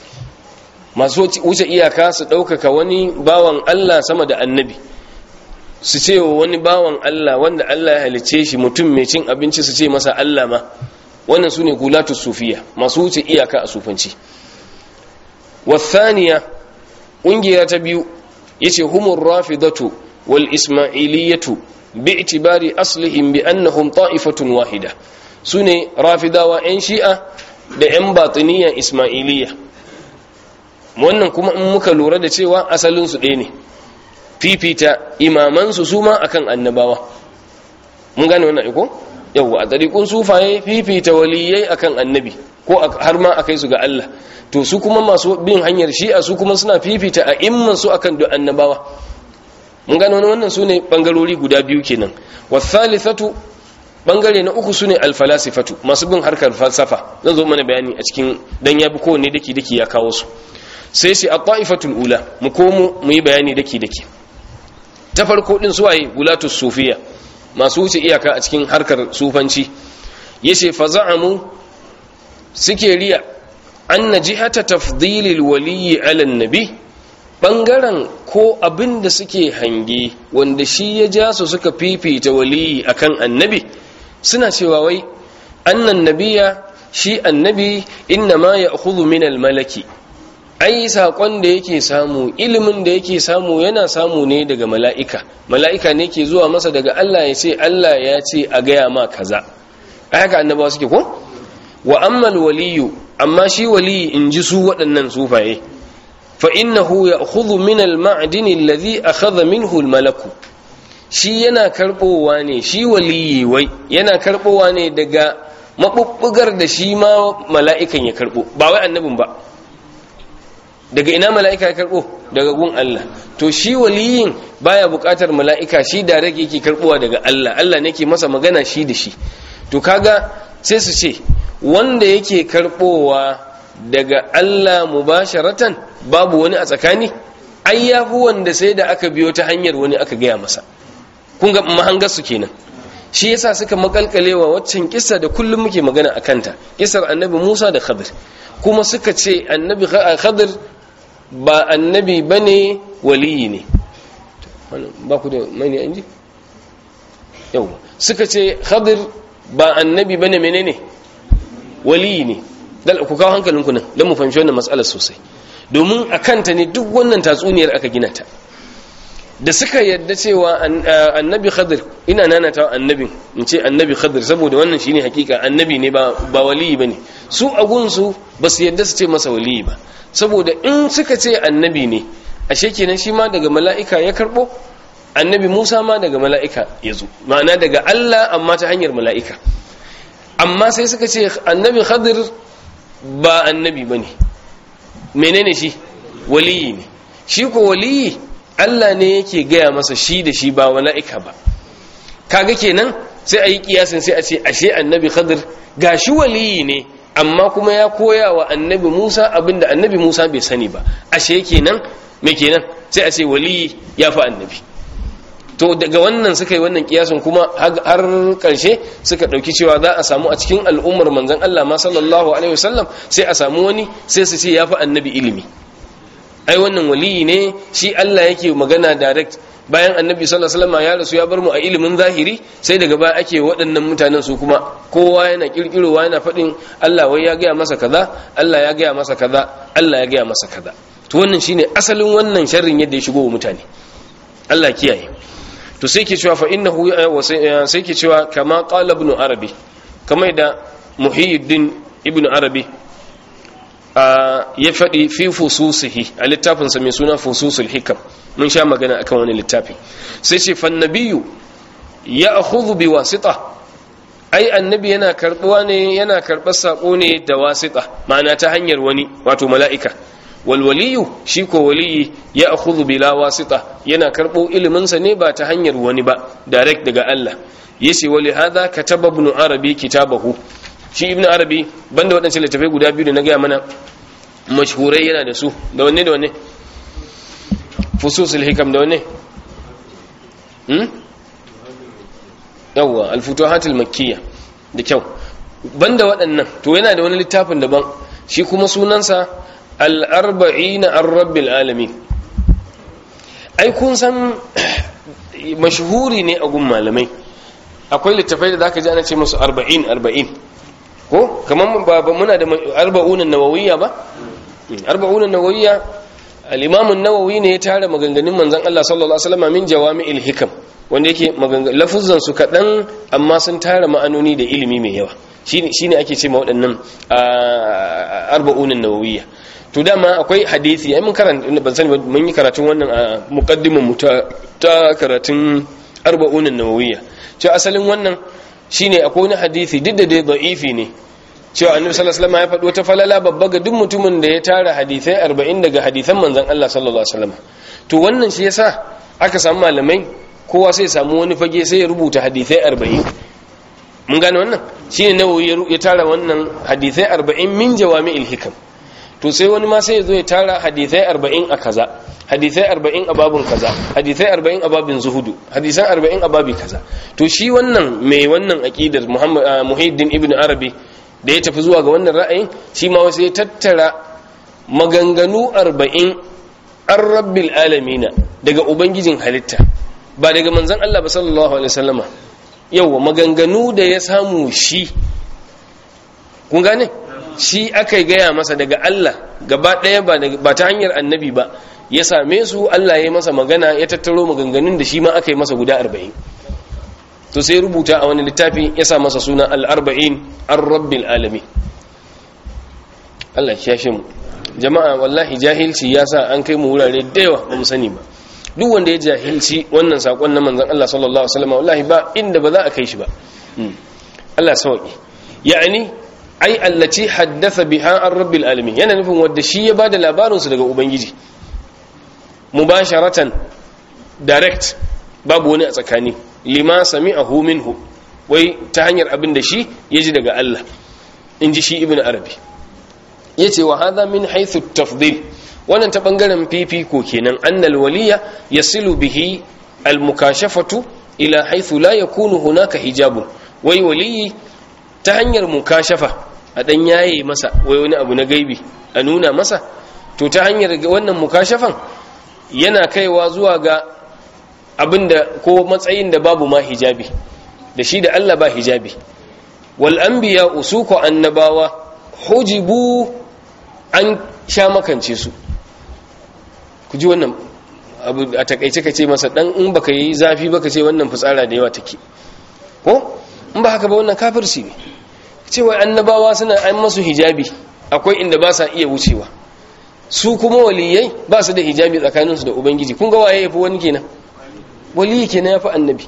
masu wuce iyaka su ɗaukaka wani bawan Allah sama da annabi su ce wa wani bawan Allah wanda Allah ya halice shi mutum mai cin abinci su ce masa Allah ma wannan su ne gulatu sufiya masu wuce iyaka a sufanci wasaniya ƙungiya ta biyu yace humur rafidatu wal ismailiyatu bi'tibari aslihim bi annahum ta'ifatun wahida sune rafidawa yan shi'a da yan batiniya ismailiyya wannan kuma in muka lura da cewa asalin su ɗaya ne fifita imaman su suma akan annabawa mun gane wannan iko yawa a tsarikun sufaye fifita waliyai akan annabi ko har ma akai su ga Allah to su kuma masu bin hanyar shi'a su kuma suna fifita a imman su akan duk annabawa mun gano wannan su ne bangarori guda biyu kenan wasalithatu bangare na uku su ne alfalasifatu masu bin harkar falsafa zan zo mana bayani a cikin dan ya bi kowanne daki daki ya kawo su sai sai at-ta'ifatul ula mu komo mu yi bayani daki daki ta farko din suwaye gulatus sufiya masu wuce iyaka a cikin harkar sufanci yace faza'amu suke riya anna jihata tafdilil waliyyi ala nabi bangaren ko abin da suke hange wanda shi ya ja su suka fifita waliyi akan annabi suna cewa wai annan nabiya shi annabi inna ma ya min malaki ai saƙon da yake samu ilimin da yake samu yana samu ne daga mala'ika mala'ika ne ke zuwa masa daga Allah ya ce Allah ya ce a gaya ma kaza a haka annabawa suke ko wa ammal waliyu amma shi waliyi in ji su waɗannan sufaye fa innahu ya'khudhu min al-ma'din alladhi akhadha minhu al-malaku shi yana karbowa ne shi waliyi wai yana karbowa ne daga mabubbugar da shi ma mala'ikan ya karbo ba wai annabin ba daga ina mala'ika ya karbo daga gun Allah to shi waliyin baya buƙatar mala'ika shi da rage yake karbowa daga Allah Allah ne ke masa magana shi da shi to kaga sai su ce wanda yake karbowa daga Allah mubasharatan babu wani a tsakani ai yafi wanda sai da aka biyo ta hanyar wani aka gaya masa kun ga mahangar su kenan shi yasa suka makalkalewa waccan kissa da kullum muke magana a kanta kissar annabi Musa da Khadir kuma suka ce annabi Khadir ba annabi bane waliyi ne ba ku da mani anji yau suka ce Khadir ba annabi bane menene waliyi ne dal ku kawo hankalinku nan don mu fahimci wannan matsalar sosai domin a kanta ne duk wannan tatsuniyar aka gina ta da suka yadda cewa annabi khadir ina nanata annabin in ce annabi khadir saboda wannan shine hakika annabi ne ba ba waliyi bane su a gunsu ba su yadda su ce masa waliyi ba saboda in suka ce annabi ne ashe kenan shi ma daga mala'ika ya karbo annabi Musa ma daga mala'ika ya zo ma'ana daga Allah amma ta hanyar mala'ika amma sai suka ce annabi khadir ba annabi bane menene shi waliyi ne shi ko waliyi Allah ne yake gaya masa shi da shi ba mala'ika ba kaga kenan sai a yi kiyasin sai a ce ashe annabi khadir ga shi waliyi ne amma kuma ya koya wa annabi musa abinda annabi musa bai sani ba ashe kenan me kenan sai a ce waliyi ya fi annabi to daga wannan suka yi wannan kiyasin kuma har karshe suka dauki cewa za a samu a cikin al'ummar manzon Allah ma sallallahu alaihi wasallam sai a samu wani sai su ce yafi annabi ilimi ai wannan waliyi ne shi Allah yake magana direct bayan annabi sallallahu alaihi wasallam ya rasu ya bar mu a ilimin zahiri sai daga baya ake waɗannan mutanen su kuma kowa yana kirkirowa yana faɗin Allah wai ya gaya masa kaza Allah ya gaya masa kaza Allah ya gaya masa kaza to wannan shine asalin wannan sharrin yadda ya shigo wa mutane Allah kiyaye to sai ke cewa fa innahu sai ke cewa kama qala ibn arabi kamar da muhyiddin ibn arabi ya faɗi fi fususihi a littafinsa mai suna fususul hikam mun sha magana akan wani littafi sai ce fan nabiyyu ya akhudhu bi wasita ai annabi yana karbuwa ne yana karbar sako ne da wasita ma'ana ta hanyar wani wato mala'ika walwaliyu shi ko waliyi ya akhudhu bila wasita yana karbo ilimin sa ne ba ta hanyar wani ba direct daga Allah yace wali hadha kataba ibn arabi kitabahu shi ibn arabi banda wadannan littafai guda biyu da na gaya mana mashhurai yana da su da wanne da wanne fususul hikam da wanne hmm yawwa al-futuhatul makkiyya da kyau banda waɗannan to yana da wani littafin daban shi kuma sunansa al'arba'ina an rabbil alamin ai kun san mashhuri ne a gun malamai akwai littafai da zaka ji ana ce musu arba'in arba'in ko kamar ba muna da arba'unan nawawiyya ba arba'unan nawawiyya al-imam an-nawawi ne ya tara maganganun manzon Allah sallallahu alaihi wasallam min jawami'il hikam wanda yake maganganun lafuzan su kadan amma sun tara ma'anoni da ilimi mai yawa shine shine ake ce ma waɗannan arba'unin nawawiyya to dama akwai hadisi ai mun karanta ban sani mun yi karatun wannan a muqaddimin mu ta karatun arba'unin nawawiyya cewa asalin wannan shine akwai wani hadisi duk da dai da'ifi ne cewa annabi sallallahu alaihi wasallam ya faɗo ta falala babba ga duk mutumin da ya tara hadisai 40 daga hadisan manzon Allah sallallahu alaihi wasallam to wannan shi yasa aka samu malamai kowa sai samu wani fage sai ya rubuta hadisai 40 mun gane wannan shine nawawi ya tara wannan hadisai 40 min jawami'il hikam to sai wani ma sai ya zo ya tara hadisai 40 a kaza hadisai 40 a babun kaza hadisai 40 a babin zuhudu hadisan 40 a babi kaza to shi wannan mai wannan aqidar Muhammad Muhyiddin Ibn Arabi da ya tafi zuwa ga wannan ra'ayin shi ma wasu ya tattara maganganu 40 an rabbil alamina daga ubangijin halitta ba daga manzon Allah ba sallallahu alaihi wasallama yawa maganganu da ya samu shi kun gane shi aka gaya masa daga Allah gaba ɗaya ba ta hanyar annabi ba ya same su Allah ya masa magana ya tattaro maganganun da shi ma aka yi masa guda arba'in to sai rubuta a wani littafi ya sa masa suna al'arba'in an rabbil alami Allah ya shi mu jama'a wallahi jahilci ya sa an kai mu wurare da yawa ba mu sani ba duk wanda ya jahilci wannan sakon na manzon Allah sallallahu alaihi wasallam wallahi ba inda ba za a kai shi ba Allah sauki ya'ani ai allati haddatha biha an rabbil alamin yana nufin wanda shi ya bada labarin su daga ubangiji mubasharatan direct babu wani a tsakani lima sami'ahu minhu wai ta hanyar abin da shi ya ji daga Allah in ji shi ibn arabi yace wa hadha min haythu tafdil wannan ta bangaren fifiko kenan annal waliya yasilu bihi al mukashafatu ila haythu la yakunu hunaka hijabun wai waliyi ta hanyar mukashafa a dan yaye masa wai wani abu na gaibi a nuna masa to ta hanyar wannan mukashafan yana kaiwa zuwa ga abinda ko matsayin da babu ma hijabi da shi da Allah ba hijabi wal anbiya usuku annabawa hujibu an sha makance su ku ji wannan abu a takaice ka ce masa dan in baka yi zafi baka ce wannan fitsara da yawa take ko in ba haka ba wannan kafirci ne cewa annabawa suna an masu hijabi akwai inda ba sa iya wucewa su kuma waliyai ba su da hijabi tsakaninsu da ubangiji kun ga waye yafi wani kenan waliyi kenan yafi annabi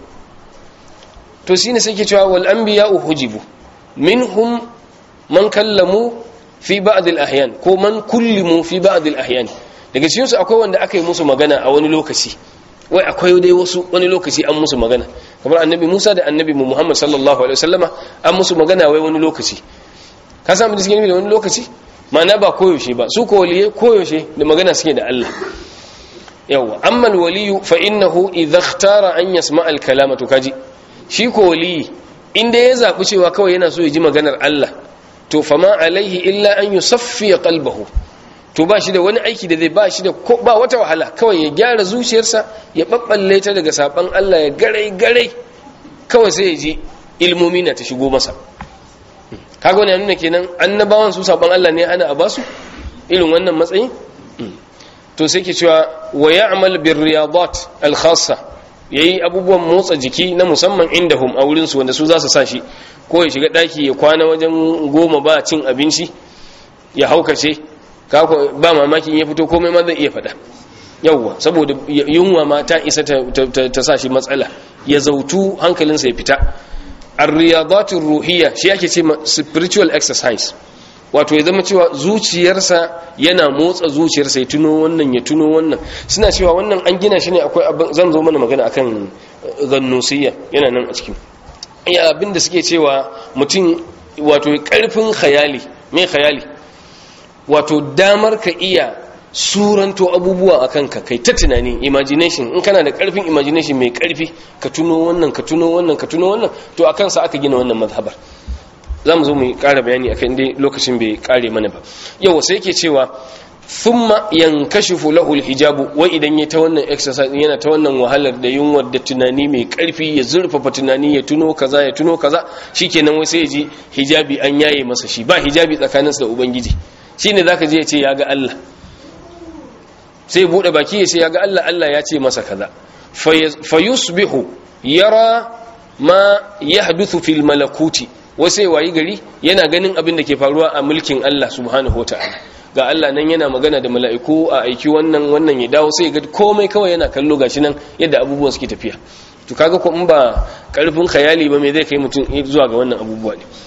to shine sai ke cewa wal anbiya uhujibu minhum man kallamu fi ba'd al ahyan ko man kullimu fi ba'd al ahyan daga cikin su akwai wanda aka yi musu magana a wani lokaci wai akwai dai wasu wani lokaci an musu magana kamar annabi Musa da annabi Muhammad sallallahu alaihi wasallama an musu magana wai wani lokaci ka samu da cikin da wani lokaci ma'ana ba koyaushe ba su ko waliye koyaushe da magana suke da Allah yawa amma alwaliyu fa innahu idha ikhtara an yasma al-kalama to kaji shi ko waliyi inda ya zabi cewa kawai yana so ya ji maganar Allah to fama alaihi illa an yusaffi qalbahu to ba shi da wani aiki da zai ba shi da ba wata wahala kawai ya gyara zuciyarsa ya babballe ta daga saban Allah ya garai garai kawai sai ya ji ilmomi na ta shigo masa kaga wani nuna kenan annabawan su saban Allah ne ana a basu irin wannan matsayin to sai ke cewa wa ya'mal bir riyadat al khassa yayi abubuwan motsa jiki na musamman indahum a wurin su wanda su za su sa shi ko ya shiga daki ya kwana wajen goma ba cin abinci ya haukace ba mamakin ya fito komai ma zai iya faɗa yawwa saboda yunwa ma ta isa ta sa shi matsala ya zautu hankalinsa ya fita ar-riyadatur ruhiyya shi yake ce spiritual exercise wato ya zama cewa zuciyarsa yana motsa zuciyarsa ya tuno wannan ya tuno wannan suna cewa wannan an gina shi ne akwai abin zan zo mana magana akan gannusiyya yana nan a cikin iya abin da suke cewa mutum wato karfin khayali me khayali wato damar ka iya suranto abubuwa a kanka kai ta tunani imagination in kana da karfin imagination mai karfi ka tuno wannan ka tuno wannan ka tuno wannan to a kansa aka gina wannan mazhabar za mu zo mu ƙara bayani akan dai lokacin bai ƙare mana ba yau sai yake cewa thumma yankashifu lahu alhijabu wai idan ya ta wannan exercise yana ta wannan wahalar da yunwar da tunani mai karfi ya zurfafa tunani ya tuno kaza ya tuno kaza shikenan wai sai ya ji hijabi an yaye masa shi ba hijabi tsakaninsa da ubangiji shine zaka je ya ce ya ga Allah sai bude baki ya ce ya ga Allah Allah ya ce masa kaza fayusbihu yara ma yahduthu fil malakuti wasai wayi gari yana ganin abin da ke faruwa a mulkin Allah subhanahu wataala ga Allah nan yana magana da mala'iku a aiki wannan wannan ya dawo sai ga komai kawai yana kallo gashi nan yadda abubuwan suke tafiya to kaga ko in ba karfin khayali ba me zai kai mutum zuwa ga wannan abubuwa ne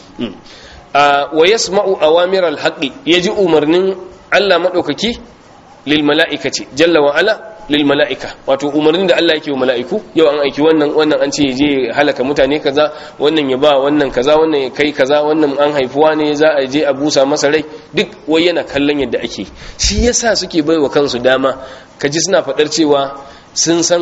wa yasma'u awamir al-haqqi yaji umarnin Allah madaukaki lil mala'ikati jalla wa ala lil mala'ika wato umarnin da Allah yake wa mala'iku yau an aiki wannan wannan an ce je halaka mutane kaza wannan ya ba wannan kaza wannan ya kai kaza wannan an haifuwa ne za a je a busa masa rai duk wai yana kallon yadda ake shi yasa suke baiwa kansu dama kaji suna fadar cewa sun san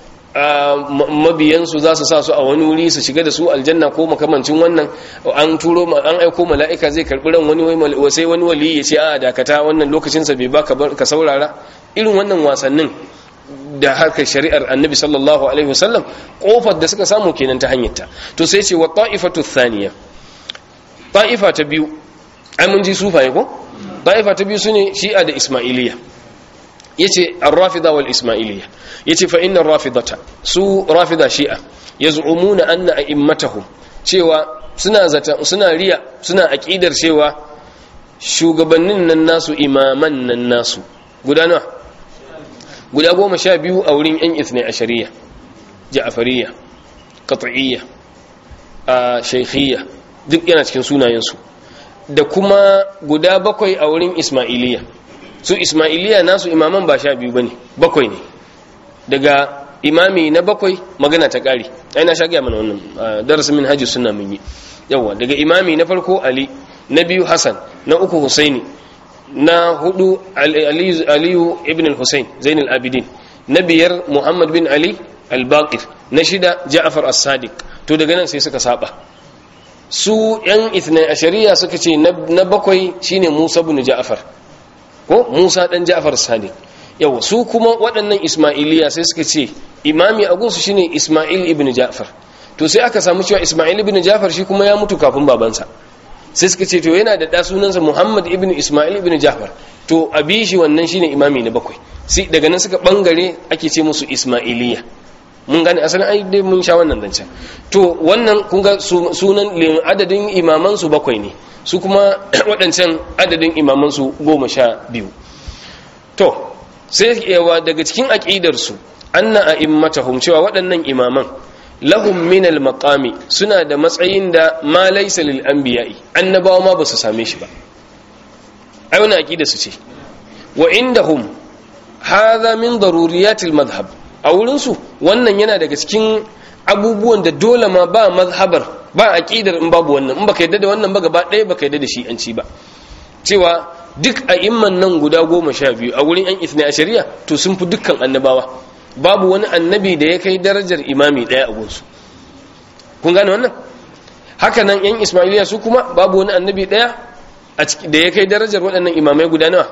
mabiyansu za su sa su a wani wuri su shiga da su aljanna ko makamancin wannan an turo an aiko mala'ika zai karbi ran wani sai wani wali ya ce a dakata wannan lokacin sa bai baka ka saurara irin wannan wasannin da harkar shari'ar annabi sallallahu alaihi wasallam kofar da suka samu kenan ta hanyarta to sai ce wa ta'ifatu thaniya ta'ifa ta biyu ai mun ji sufaye ko ta'ifa ta biyu sune shi'a da ismailiyya yace ar-rafida wal ismailiyya yace fa inna ar-rafidata su rafida shi'a yaz'umuna anna a'immatahum cewa suna zata suna riya suna aqidar cewa shugabannin nan nasu imaman nan nasu guda nawa guda goma sha biyu a wurin yan ithnai ashariya ja'fariyya qat'iyya a shaykhiyya duk yana cikin sunayensu da kuma guda bakwai a wurin ismailiyya su ismailiya nasu imaman ba sha biyu ba ne bakwai ne daga imami na bakwai magana ta ƙari aina sha gaya mana wannan darasin min hajji suna mun yi yawa daga imami na farko ali na biyu hassan na uku husaini na hudu aliyu ibn al-husain zain al-abidin na biyar muhammad bin ali al-baqir na shida ja'far as-sadiq to daga nan sai suka saba su yan ithnai ashariya suka ce na bakwai shine musa bin ja'far ko Musa dan Ja'far Sadiq yawa su kuma waɗannan Ismailiya sai suka ce imami a gunsu shine Ismail ibn Ja'far to sai aka samu cewa Ismail ibn Ja'far shi kuma ya mutu kafin babansa sai suka ce to yana da da sunansa Muhammad ibn Ismail ibn Ja'far to abi shi wannan shine imami na bakwai sai daga nan suka bangare ake ce musu Ismailiya mun gane asalin ai dai mun sha wannan zancen to wannan kun ga sunan adadin imaman su bakwai ne su kuma waɗancan adadin imamansu goma sha biyu to sai yawa daga cikin aƙidarsu anna a immatahum cewa waɗannan imaman lahum min al-maqami suna da matsayin da ma laysa lil anbiya'i annabawa ma ba su same shi ba ai wannan aqida su ce wa indahum hadha min daruriyatil madhhab a wurin su wannan yana daga cikin abubuwan da dole ma ba mazhabar ba aqidar in babu wannan in baka yadda da wannan ba gaba ɗaya baka yadda da shi an ci ba cewa duk a imman nan guda goma sha biyu a wurin yan isna a shari'a to sun fi dukkan annabawa babu wani annabi da ya kai darajar imami ɗaya a gunsu kun gane wannan haka nan yan ismailiya su kuma babu wani annabi ɗaya da ya kai darajar waɗannan imamai guda nawa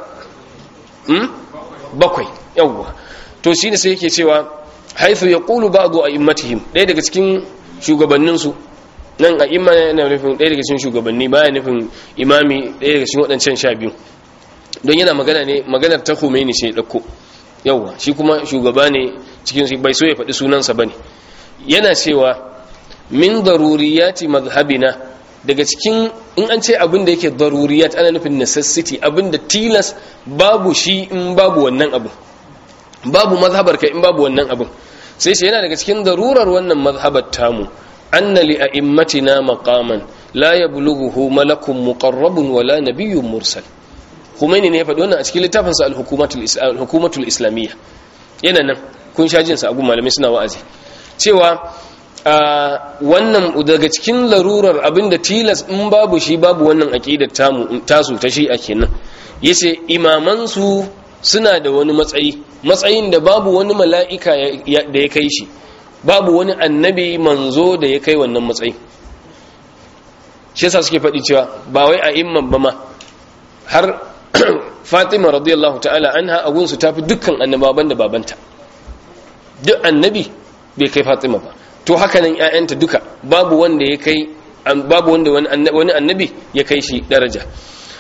bakwai yawwa to shi ne sai yake cewa haithu ya ƙulu ba a immatihim ɗaya daga cikin shugabanninsu nan a imma yana nufin ɗaya daga cikin shugabanni baya nufin imami ɗaya daga cikin waɗancan sha biyu don yana magana ne maganar ta Khomeini sai ɗauko yauwa shi kuma shugaba ne cikin su bai so ya faɗi sunansa ba ne yana cewa min daruriyati mazhabina daga cikin in an ce abin da yake daruriyat ana nufin necessity abin da tilas babu shi in babu wannan abu babu mazhabar ka in babu wannan abin sai shi yana daga cikin darurar wannan mazhabar tamu anna li a'immatina maqaman la yablughuhu malakun muqarrabun wala nabiyyun mursal Khomeini ne ya faɗi wannan a cikin littafin sa al-hukumatul islamiyya yana nan kun sha jin sa abu malamai suna wa'azi cewa wannan daga cikin larurar abinda tilas in babu shi babu wannan aqidar tamu tasu ta shi a kenan yace imaman su suna da wani matsayi matsayin da babu wani mala'ika da ya kai shi babu wani annabi manzo da ya kai wannan matsayi shi yasa suke faɗi cewa ba wai a imman ba ma har fatima radiyallahu ta'ala anha a gunsu ta fi dukkan annababan da babanta duk annabi bai kai fatima ba to haka nan ƴaƴanta duka babu wanda ya kai babu wanda wani annabi ya kai shi daraja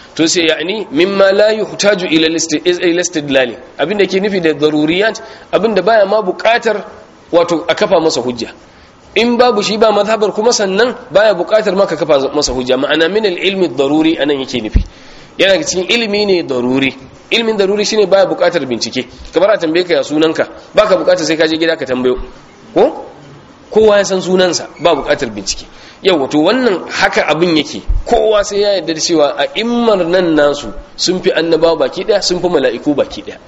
to sai yani mimma la yuhtaju ila istidlal abinda ke nufi da daruriyat abinda baya ma buƙatar wato a kafa masa hujja in babu shi ba mazhabar kuma sannan baya buƙatar ma ka kafa masa hujja ma'ana min al-ilmi daruri anan yake nufi yana cikin ilimi ne daruri ilmin daruri shine baya buƙatar bincike kamar a tambaye ka ya sunanka baka buƙatar sai ka je gida ka tambayo ko kowa ya san sunansa ba buƙatar bincike yau wato wannan haka abin yake kowa sai ya yarda da cewa a immar nan nasu sun fi annabawa baki daya sun fi mala'iku baki daya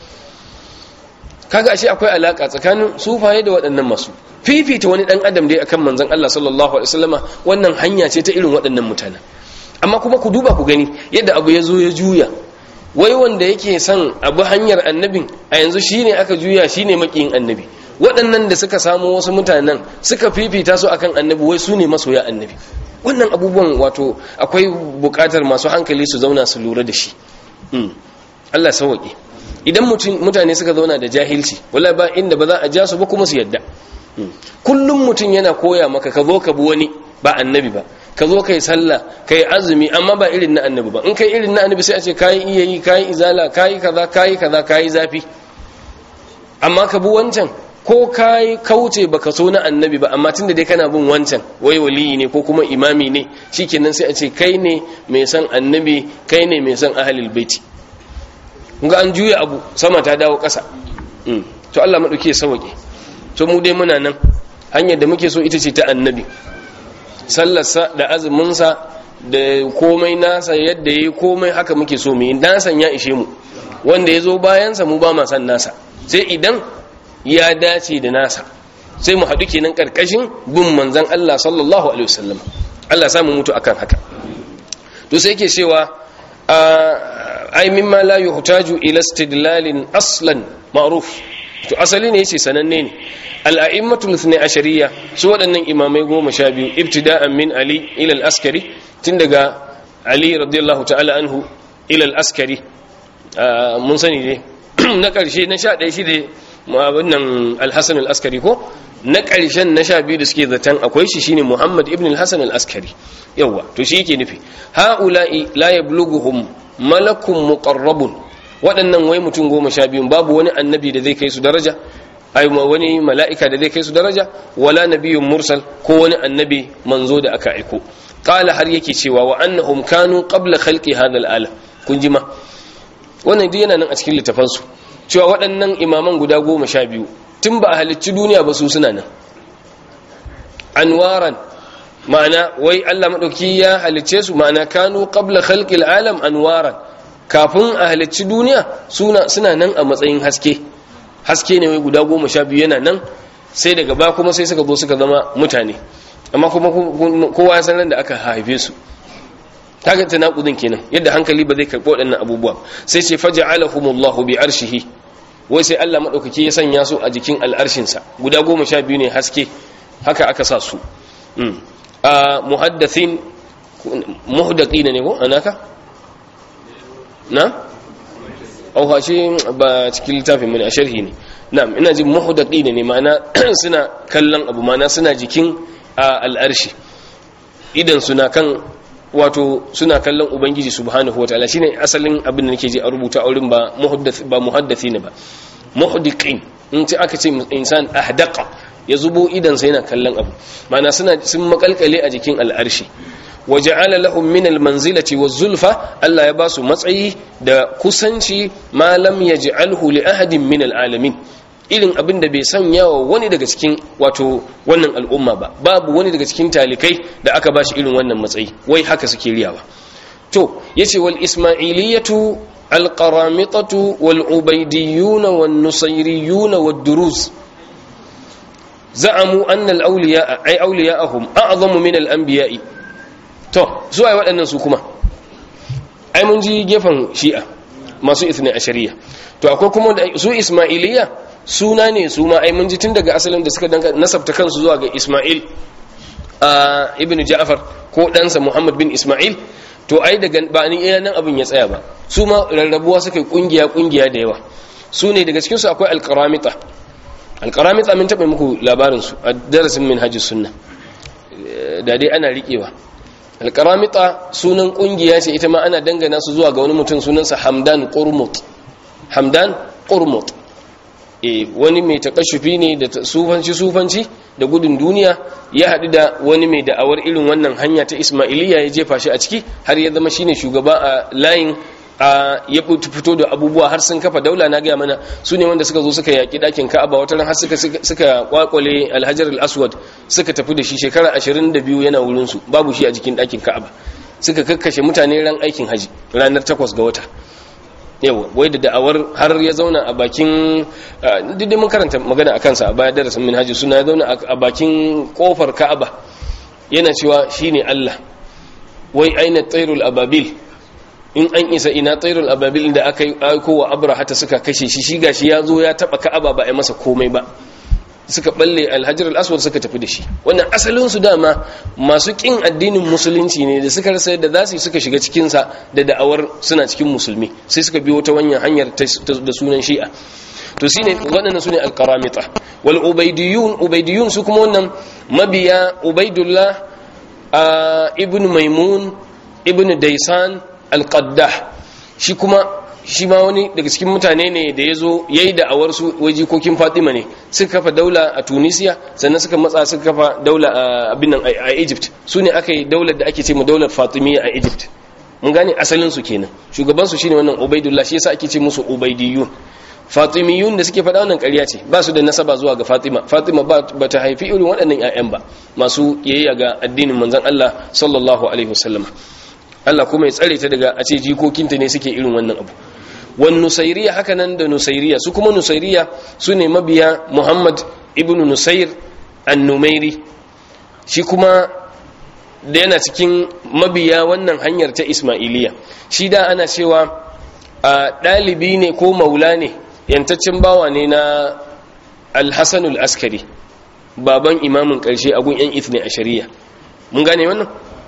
kaga ashe akwai alaka tsakanin sufaye da waɗannan masu fifita wani dan adam dai akan manzon Allah sallallahu alaihi wasallama wannan hanya ce ta irin waɗannan mutanen amma kuma ku duba ku gani yadda abu ya zo ya juya wai wanda yake son abu hanyar annabin a yanzu shine aka juya shine makiyin annabi waɗannan da suka samu wasu mutanen suka fifita su akan annabi wai su ne masoya annabi wannan abubuwan wato akwai buƙatar masu hankali su zauna su lura da shi Allah sauwaƙe idan mutane suka zauna da jahilci wala ba inda ba za a ja su ba kuma su yadda kullum mutum yana koya maka ka zo ka bi wani ba annabi ba ka zo kai sallah kai azumi amma ba irin na annabi ba in kai irin na annabi sai a ce kayi iya yi kayi izala kayi kaza kayi kaza kayi zafi amma ka bi wancan ko kayi kauce baka so na annabi ba amma tunda dai kana bin wancan wai waliyi ne ko kuma imami ne shikenan sai a ce kai ne mai san annabi kai ne mai san ahlul baiti ga an juya abu sama ta dawo ƙasa to Allah madauke ya sauke to mu dai muna nan hanyar da muke so ita ce ta annabi sallarsa da azuminsa da komai nasa yadda ya yi komai haka muke so mu yi nasan ya ishe mu wanda ya zo bayansa mu ba ma san nasa sai idan ya dace da nasa sai mu haɗu kenan ƙarƙashin bin manzan Allah sallallahu alaihi wasallam Allah samu mutu akan haka to sai yake cewa ai mimma la yuhtaju ila istidlalin aslan ma'ruf to asali ne yace sananne ne al'a'immatul ithna ashariya su waɗannan imamai goma sha biyu ibtida'an min ali ila al-askari tun daga ali radiyallahu ta'ala anhu ila al-askari mun sani ne na ƙarshe na sha ɗaya shi da wannan al-hasan al-askari ko na ƙarshen na sha biyu da suke zaton akwai shi shine muhammad ibn al-hasan al-askari yawa to shi yake nufi ha'ula'i la yablughuhum malakun muqarrabun waɗannan wai mutum goma sha biyun babu wani annabi da zai kai su daraja ai wani mala'ika da zai kai su daraja wala nabiyyun mursal ko wani annabi manzo da aka aiko qala har yake cewa wa annahum kanu qabla khalqi hadha al-alam kun ji ma wannan duk yana nan a cikin littafan su cewa waɗannan imaman guda goma sha biyu tun ba a halicci duniya ba su suna nan anwaran ma'ana wai Allah madauki ya halicce su ma'ana kanu qabla khalqi al-alam anwaran kafin a halicci duniya suna suna nan a matsayin haske haske ne wai guda goma sha biyu yana nan sai daga ba kuma sai suka zo suka zama mutane amma kuma kowa ya san da aka haife su kaga ta naƙudin kenan yadda hankali ba zai karɓi waɗannan abubuwa sai ce faja'alahumullahu bi arshihi wai sai Allah madaukaki ya sanya su a jikin al'arshinsa guda goma sha biyu ne haske haka aka sa su a muhaddathin muhdaqina ne ko anaka na au hashe ba cikin littafin mu ne a sharhi ne na'am ina jin muhdaqina ne ma'ana suna kallon abu ma'ana suna jikin al'arshi idan suna kan wato suna kallon ubangiji subhanahu wataala shine asalin abin da nake ji a rubuta a wurin ba muhaddath ba muhaddathina ba muhdiqin in ce aka ce insan ahdaqa ya zubo idan sa yana kallon abu ma'ana suna sun makalkale a jikin al'arshi waja'ala lahum min almanzilati waz-zulfa Allah ya basu matsayi da kusanci ma lam yaj'alhu li ahadin min alalamin irin abin da bai sanya wa wani daga cikin wato wannan al'umma ba babu wani daga cikin talikai da aka bashi irin wannan matsayi wai haka suke riyawa to yace wal isma'iliyatu al qaramitatu wal ubaydiyuna wan nusayriyuna wad duruz za'amu anna al awliya ay awliya'ahum a'zamu min al anbiya'i to su ai waɗannan su kuma ai mun ji gefen shi'a masu ithna ashariya to akwai kuma su isma'iliya suna ne su ma ai mun ji tun daga asalin da suka danka nasabta kansu zuwa ga Isma'il a ibn Ja'far ko ɗansa Muhammad bin Isma'il to ai daga ba ni iya nan abin ya tsaya ba su ma rarrabuwa suka yi kungiya kungiya da yawa su ne daga cikin su akwai al-qaramita al-qaramita min taɓa muku labarin su a darasin minhajus sunna da dai ana riƙewa alkaramita sunan kungiya ce ita ma ana dangana su zuwa ga wani mutum sunansa hamdan qurmut hamdan qurmut e wani mai takashufi ne da sufanci sufanci da gudun duniya ya haɗu da wani mai da'awar irin wannan hanya ta ismailiya ya jefa shi a ciki har ya zama shine shugaba a layin a ya fito da abubuwa har sun kafa daula na gaya mana su ne wanda suka zo suka yaƙi ɗakin ka'aba wata ran har suka suka kwakwale alhajar al-aswad suka tafi da shi shekara 22 yana wurin su babu shi a jikin ɗakin ka'aba suka kakkashe mutane ran aikin haji ranar 8 ga wata yawa wai da da'awar har ya zauna a bakin duk mun karanta magana a kansa a baya darasin min haji suna ya zauna a bakin kofar ka'aba yana cewa shine Allah wai aina tsairul ababil in an isa ina tsairul ababil da aka yi aiko wa abraha ta suka kashe shi shi gashi ya zo ya taba ka'aba ba a masa komai ba suka balle alhajar al-aswad suka tafi da shi wannan asalin su dama masu kin addinin musulunci ne da suka rasa yadda za su suka shiga cikin sa da da'awar suna cikin musulmi sai suka biyo ta wannan hanyar da sunan shi'a to shine waɗannan sune al-qaramita wal ubaydiyun ubaydiyun su kuma wannan mabiya ubaydullah ibn maimun ibn daisan al-qaddah shi kuma shi ma wani daga cikin mutane ne da ya zo ya yi da'awar su wajikokin fatima ne suka kafa daula a tunisia sannan suka matsa suka kafa daula a abinan a egypt su ne aka yi daular da ake ce mu daular fatimiyya a egypt mun gane asalin su kenan shugaban su shine wannan ubaidullah shi yasa ake ce musu ubaidiyun fatimiyun da suke faɗa wannan ƙarya ce ba su da nasaba zuwa ga fatima fatima ba ta haifi irin waɗannan 'ya'yan ba masu yayya ga addinin manzon allah sallallahu alaihi wasallam Allah kuma ya tsare ta daga a ce jikokinta ne suke irin wannan abu wan nusairiya haka nan da nusairiya su kuma nusairiya su ne mabiya muhammad ibn nusair annumairi shi kuma da yana cikin mabiya wannan hanyar ta ismailiya shi da ana cewa a ɗalibi ne ko maula ne yantaccen bawa ne na alhassanul askari baban imamin ƙarshe a gun 'yan ithne a shari'a mun gane wannan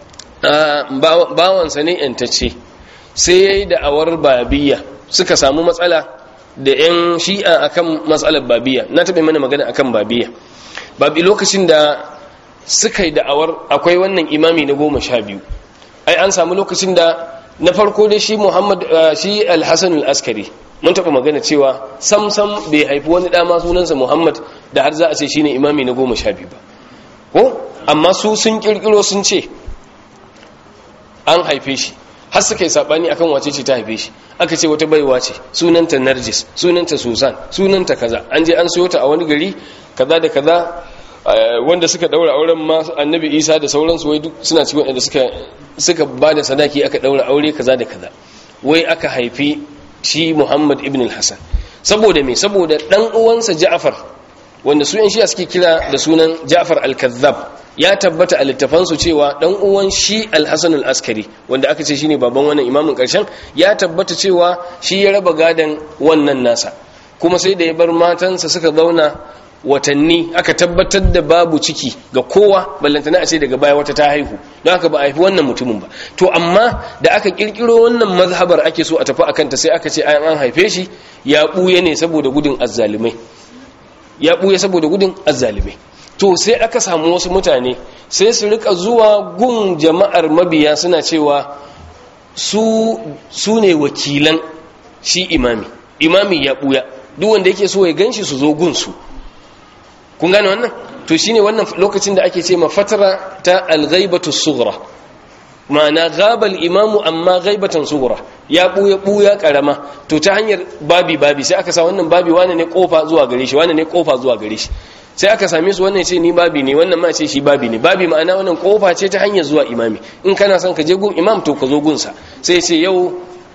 bawansa ne yantacce sai ya yi da'awar babiya suka samu matsala da 'yan shi'a akan matsalar babiya na taɓa mana magana akan babiya babi lokacin da suka yi da'awar akwai wannan imami na goma sha biyu ai an samu lokacin da na farko dai shi muhammad shi alhassan askari mun taɓa magana cewa sam sam bai haifi wani ɗama sunansa muhammad da har za a ce shine imami na goma sha biyu ba ko amma su sun ƙirƙiro sun ce an haife shi har suka yi sabani akan wace ce ta haife shi aka ce wata baiwa ce sunanta narjis sunanta susan sunanta kaza an je an sayo ta a wani gari kaza da kaza wanda suka daura auren ma annabi isa da sauransu wai duk suna cikin wanda suka suka ba da sadaki aka daura aure kaza da kaza wai aka haifi shi muhammad ibn al-hasan saboda me saboda dan uwansa ja'far wanda su yan shiya suke kira da sunan ja'far al-kazzab ya tabbata a littafansu cewa dan uwan shi al-hasan al-askari wanda aka ce shine baban wannan imamin karshen ya tabbata cewa shi ya raba gadan wannan nasa kuma sai da ya bar matansa suka zauna watanni aka tabbatar da babu ciki ga kowa ballantana a ce daga baya wata ta haihu don haka ba a haifi wannan mutumin ba to amma da aka kirkiro wannan mazhabar ake so a tafi akan ta sai aka ce an haife shi ya buye ne saboda gudun azzalimai ya buye saboda gudun azzalimai to sai aka samu wasu mutane sai su rika zuwa gun jama'ar mabiya suna cewa su su ne wakilan shi imami imami ya buya duk wanda yake so ya ganshi su zo gunsu kun gane wannan to shine wannan lokacin da ake ce ma fatara ta al-ghaibatu sughra ma'ana ghabal imamu amma ghaibatan sughra ya buya buya karama to ta hanyar babi babi sai aka sa wannan babi wane ne kofa zuwa gare shi wane ne kofa zuwa gare shi sai aka same su wannan ce ni babi ne wannan ma ce shi babi ne babi ma'ana wannan kofa ce ta hanyar zuwa imami in kana son ka je gun imam to ka zo gunsa sai ce yau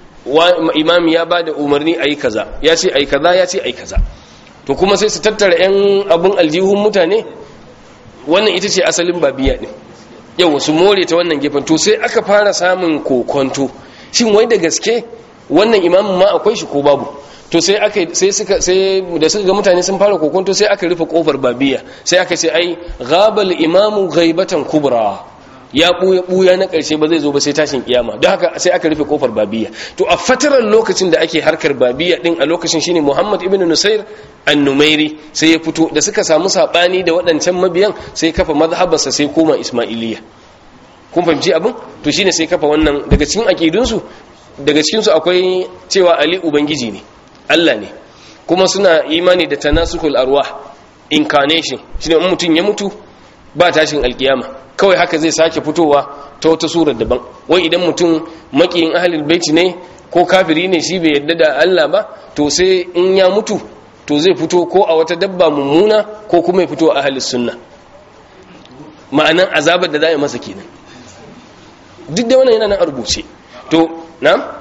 imami ya bada umarni ayi kaza ya ce ayi kaza ya ce ayi kaza to kuma sai su tattara yan abun aljihun mutane wannan ita ce asalin babiya din yau su more ta wannan gefen to sai aka fara samun kokonto shin wai da gaske wannan imamin ma akwai shi ko babu to sai aka sai suka sai da suka ga mutane sun fara kokonto sai aka rufe kofar babiya sai aka ce ai ghabal imamu ghaibatan kubra ya buya buya na karshe ba zai zo ba sai tashin kiyama don haka sai aka rufe kofar babiya to a fatarar lokacin da ake harkar babiya din a lokacin shine Muhammad ibn Nusair an-Numairi sai ya fito da suka samu sabani da waɗancan mabiyan sai kafa mazhabarsa sai koma Ismailiyya kun fahimci abin to shine sai kafa wannan daga cikin aqidunsu daga cikin su akwai cewa ali ubangiji ne Allah ne kuma suna imani da tanasukul arwah incarnation shine in mutun ya mutu ba tashin alkiyama kawai haka zai sake fitowa ta wata surar daban wai idan mutum makiyin ahlul baiti ne ko kafiri ne shi bai yadda da Allah ba to sai in ya mutu to zai fito ko a wata dabba mummuna ko kuma ya fito a ahlus sunna ma'anan azabar da za a yi masa kenan duk da wannan yana nan a rubuce to na?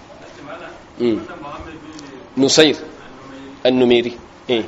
nusair annumeri eh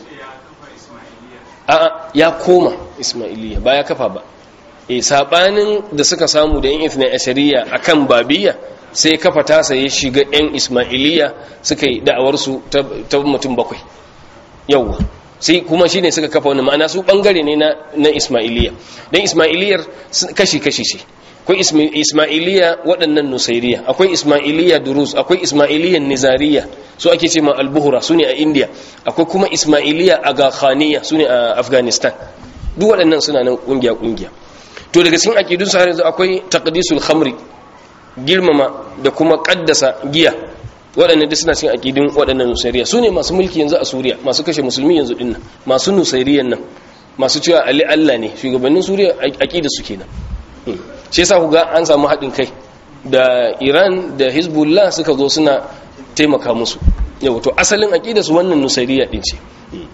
a'a ya koma ismailiya ba ya kafa ba eh sabanin da suka samu da yan ithna ashariya akan babiya sai kafa tasa ya shiga yan ismailiya suka yi da'awar su ta mutum bakwai yawwa sai kuma shine suka kafa wani ma'ana su bangare ne na na ismailiya dan ismailiyar kashi kashi ce akwai ismailiya waɗannan nusairiya akwai ismailiya durus akwai ismailiyan nizariya su ake ce ma albuhura su ne a india akwai kuma ismailiya agakhaniya su ne a afghanistan duk waɗannan suna nan ƙungiya-ƙungiya to daga cikin aƙidun su har yanzu akwai taqdisul khamri girmama da kuma ƙaddasa giya waɗannan duk suna cikin aƙidun waɗannan nusairiya su ne masu mulki yanzu a suriya masu kashe musulmi yanzu dinnan masu nusairiyan nan masu cewa ali allah ne shugabannin suriya aƙida su kenan shi yasa ku ga an samu haɗin kai da iran da hezbollah suka zo suna taimaka musu yau to asalin aƙida su wannan nusairiya ɗin ce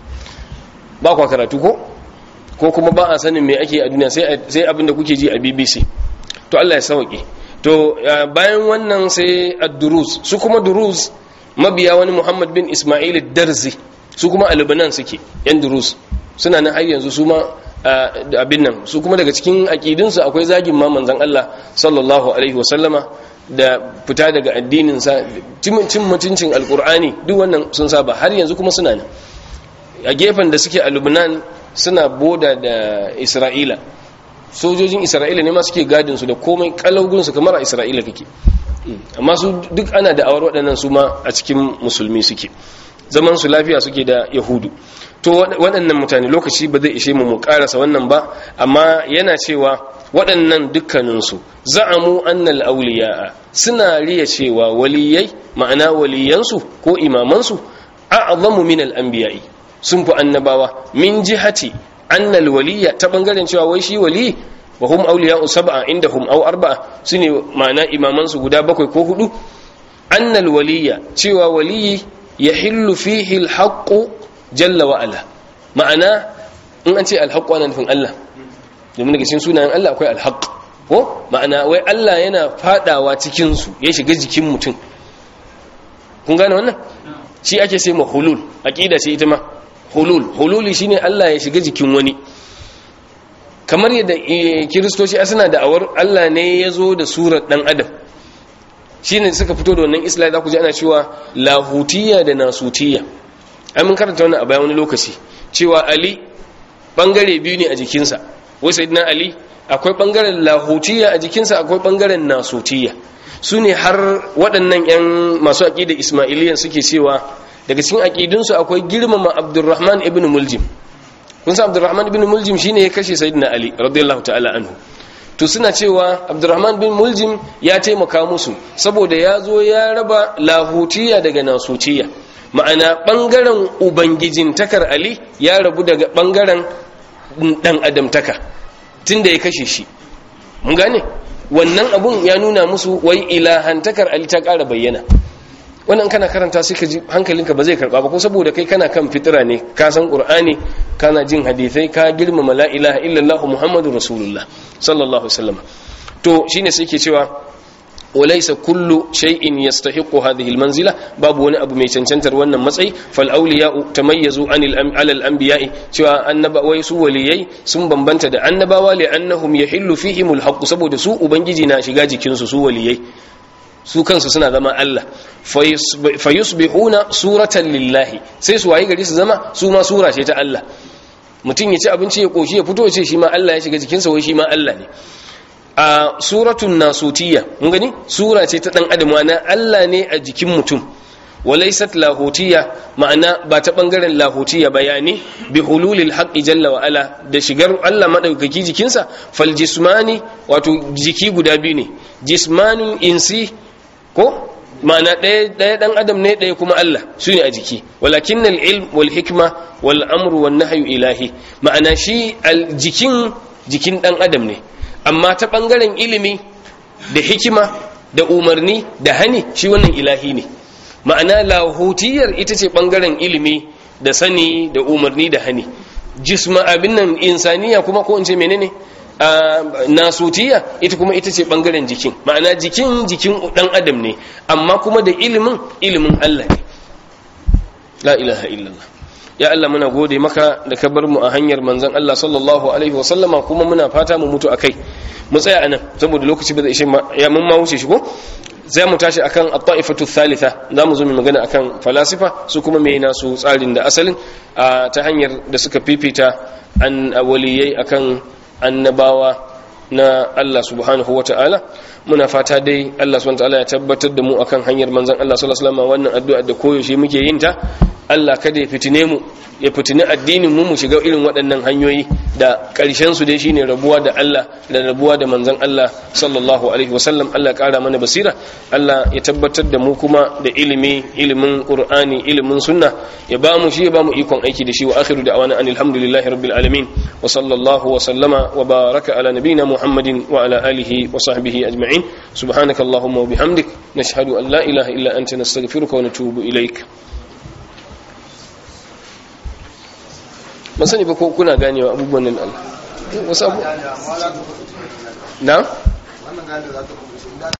ba kwa karatu ko ko kuma ba a sanin me ake a duniya sai abin da kuke ji a bbc to allah ya sauƙi to bayan wannan sai ad-durus su kuma durus mabiya wani muhammad bin ismail darzi su kuma a lebanon suke yan durus suna nan har yanzu su ma abin nan su kuma daga cikin aƙidinsu akwai zagin ma manzan Allah sallallahu alaihi wasallama da fita daga addininsa cin mutuncin alkur'ani duk wannan sun saba har yanzu kuma suna nan a gefen da suke a lubnan suna boda da isra'ila sojojin isra'ila ne ma suke gadinsu da komai kalaugunsu kamar a isra'ila kake amma su duk ana da awar waɗannan su ma a cikin musulmi suke zaman su lafiya suke da yahudu to waɗannan mutane lokaci ba zai ishe mu mu ƙarasa wannan ba amma yana cewa waɗannan dukkaninsu za'amu annal auliya'a suna riya cewa waliyai ma'ana waliyansu ko imamansu a'zamu min al-anbiya'i sun fi annabawa min jihati annal waliya ta bangaren cewa wai shi wali wa hum awliya'u sab'a indahum aw arba'a sune ma'ana imamansu guda bakwai ko hudu annal waliya cewa waliyi yahillu fihi al-haqqu jalla wa ala ma'ana in an ce al-haqqu ana nufin Allah domin daga cikin sunayen Allah akwai al-haqq ko ma'ana wai Allah yana fadawa cikin su ya shiga jikin mutum kun gane wannan shi ake sai ma hulul aqida ce ita ma hulul hululi shine Allah ya shiga jikin wani kamar yadda kiristoci suna da awar Allah ne ya zo da surar dan adam shine suka fito da wannan islam za ku ji ana cewa lahutiyya da nasutiyya ai mun karanta wannan a bayan wani lokaci cewa ali bangare biyu ne a jikinsa wai sayyidina ali akwai bangaren lahutiyya a jikinsa akwai bangaren nasutiyya su ne har waɗannan 'yan masu aƙidar ismailiyan suke cewa daga cikin aƙidunsu akwai girmama abdurrahman ibn muljim kun san abdurrahman ibn muljim shine ya kashe sayyidina ali radiyallahu ta'ala anhu to suna cewa abdurrahman bin muljim ya taimaka musu saboda ya zo ya raba lahutiya daga nasutiya ma'ana bangaren ubangijin takar ali ya rabu daga bangaren dan adamtaka tunda ya kashe shi mun gane wannan abun ya nuna musu wai ilahantakar ali ta ƙara bayyana wannan kana karanta sai ka ji hankalinka ba zai karba ba ko saboda kai kana kan fitira ne ka san qur'ani kana jin hadisai ka girmama la ilaha illallah muhammadur rasulullah sallallahu alaihi wasallam to shine sai ke cewa walaysa kullu shay'in yastahiqu hadhihi almanzila babu wani abu mai cancantar wannan matsayi fal awliya'u tamayyazu anil alal anbiya'i cewa annaba wai su waliyai sun bambanta da annabawa li annahum yahillu fihimul haqq saboda su ubangiji na shiga jikin su su waliyai su kansu suna zama Allah fayusbihuna suratan lillahi sai su waye gari su zama su ma sura ce ta Allah mutum ya ci abinci ya koshi ya fito ya ce shi ma Allah ya shiga jikinsa wai shi ma Allah ne a suratun nasutiyya mun gani sura ce ta dan adam na Allah ne a jikin mutum walaysat lahutiyya ma'ana ba ta bangaren lahutiyya bayani bi hululil haqqi jalla wa ala da shigar Allah madaukaki jikinsa fal jismani wato jiki guda biyu ne jismanun insi ko ma'ana ɗaya ɗaya ɗan adam ne ɗaya kuma Allah su ne a jiki walakin ilm wal hikma wal amru wan nahyu ilahi ma'ana shi jikin jikin ɗan adam ne amma ta ɓangaren ilimi da hikima da umarni da hani shi wannan ilahi ne ma'ana lahutiyar ita ce ɓangaren ilimi da sani da umarni da hani jisma abin nan insaniya kuma ko in ce menene nasutiya ita kuma ita ce bangaren jikin ma'ana jikin jikin dan adam ne amma kuma da ilimin ilimin Allah ne la ilaha illallah ya Allah muna gode maka da ka bar mu a hanyar manzon Allah sallallahu alaihi wa sallama kuma muna fata mu mutu akai mu tsaya anan saboda lokaci ba zai ishe ya mun ma wuce shi ko zai mu tashi akan at-ta'ifatu thalitha za mu zo mu magana akan falasifa su kuma me nasu tsarin da asalin ta hanyar da suka fifita an waliyai akan annabawa na Allah subhanahu wa ta'ala muna fata dai Allah subhanahu wa ta'ala ya tabbatar da mu akan hanyar manzon Allah sallallahu alaihi wasallam wannan addu'a da koyaushe muke yin ta Allah kada ya fitine mu ya fitini addinin mu mu shiga irin waɗannan hanyoyi da ƙarshen su dai shine rabuwa da Allah da rabuwa da manzon Allah sallallahu alaihi wasallam Allah ƙara mana basira Allah ya tabbatar da mu kuma da ilimi ilimin Qur'ani ilimin sunna ya ba mu shi ya ba mu ikon aiki da shi wa akhiru da'wana anil hamdulillahi rabbil alamin wa sallallahu wa sallama wa baraka ala nabiyyina Muhammadin wa ala alihi wa sahbihi ajma'in subhanakallahumma wa bihamdik nashhadu an la ilaha illa anta nastaghfiruka wa natubu ilaik ban sani ba ko kuna ganewa abubuwan nan Allah wasu abu na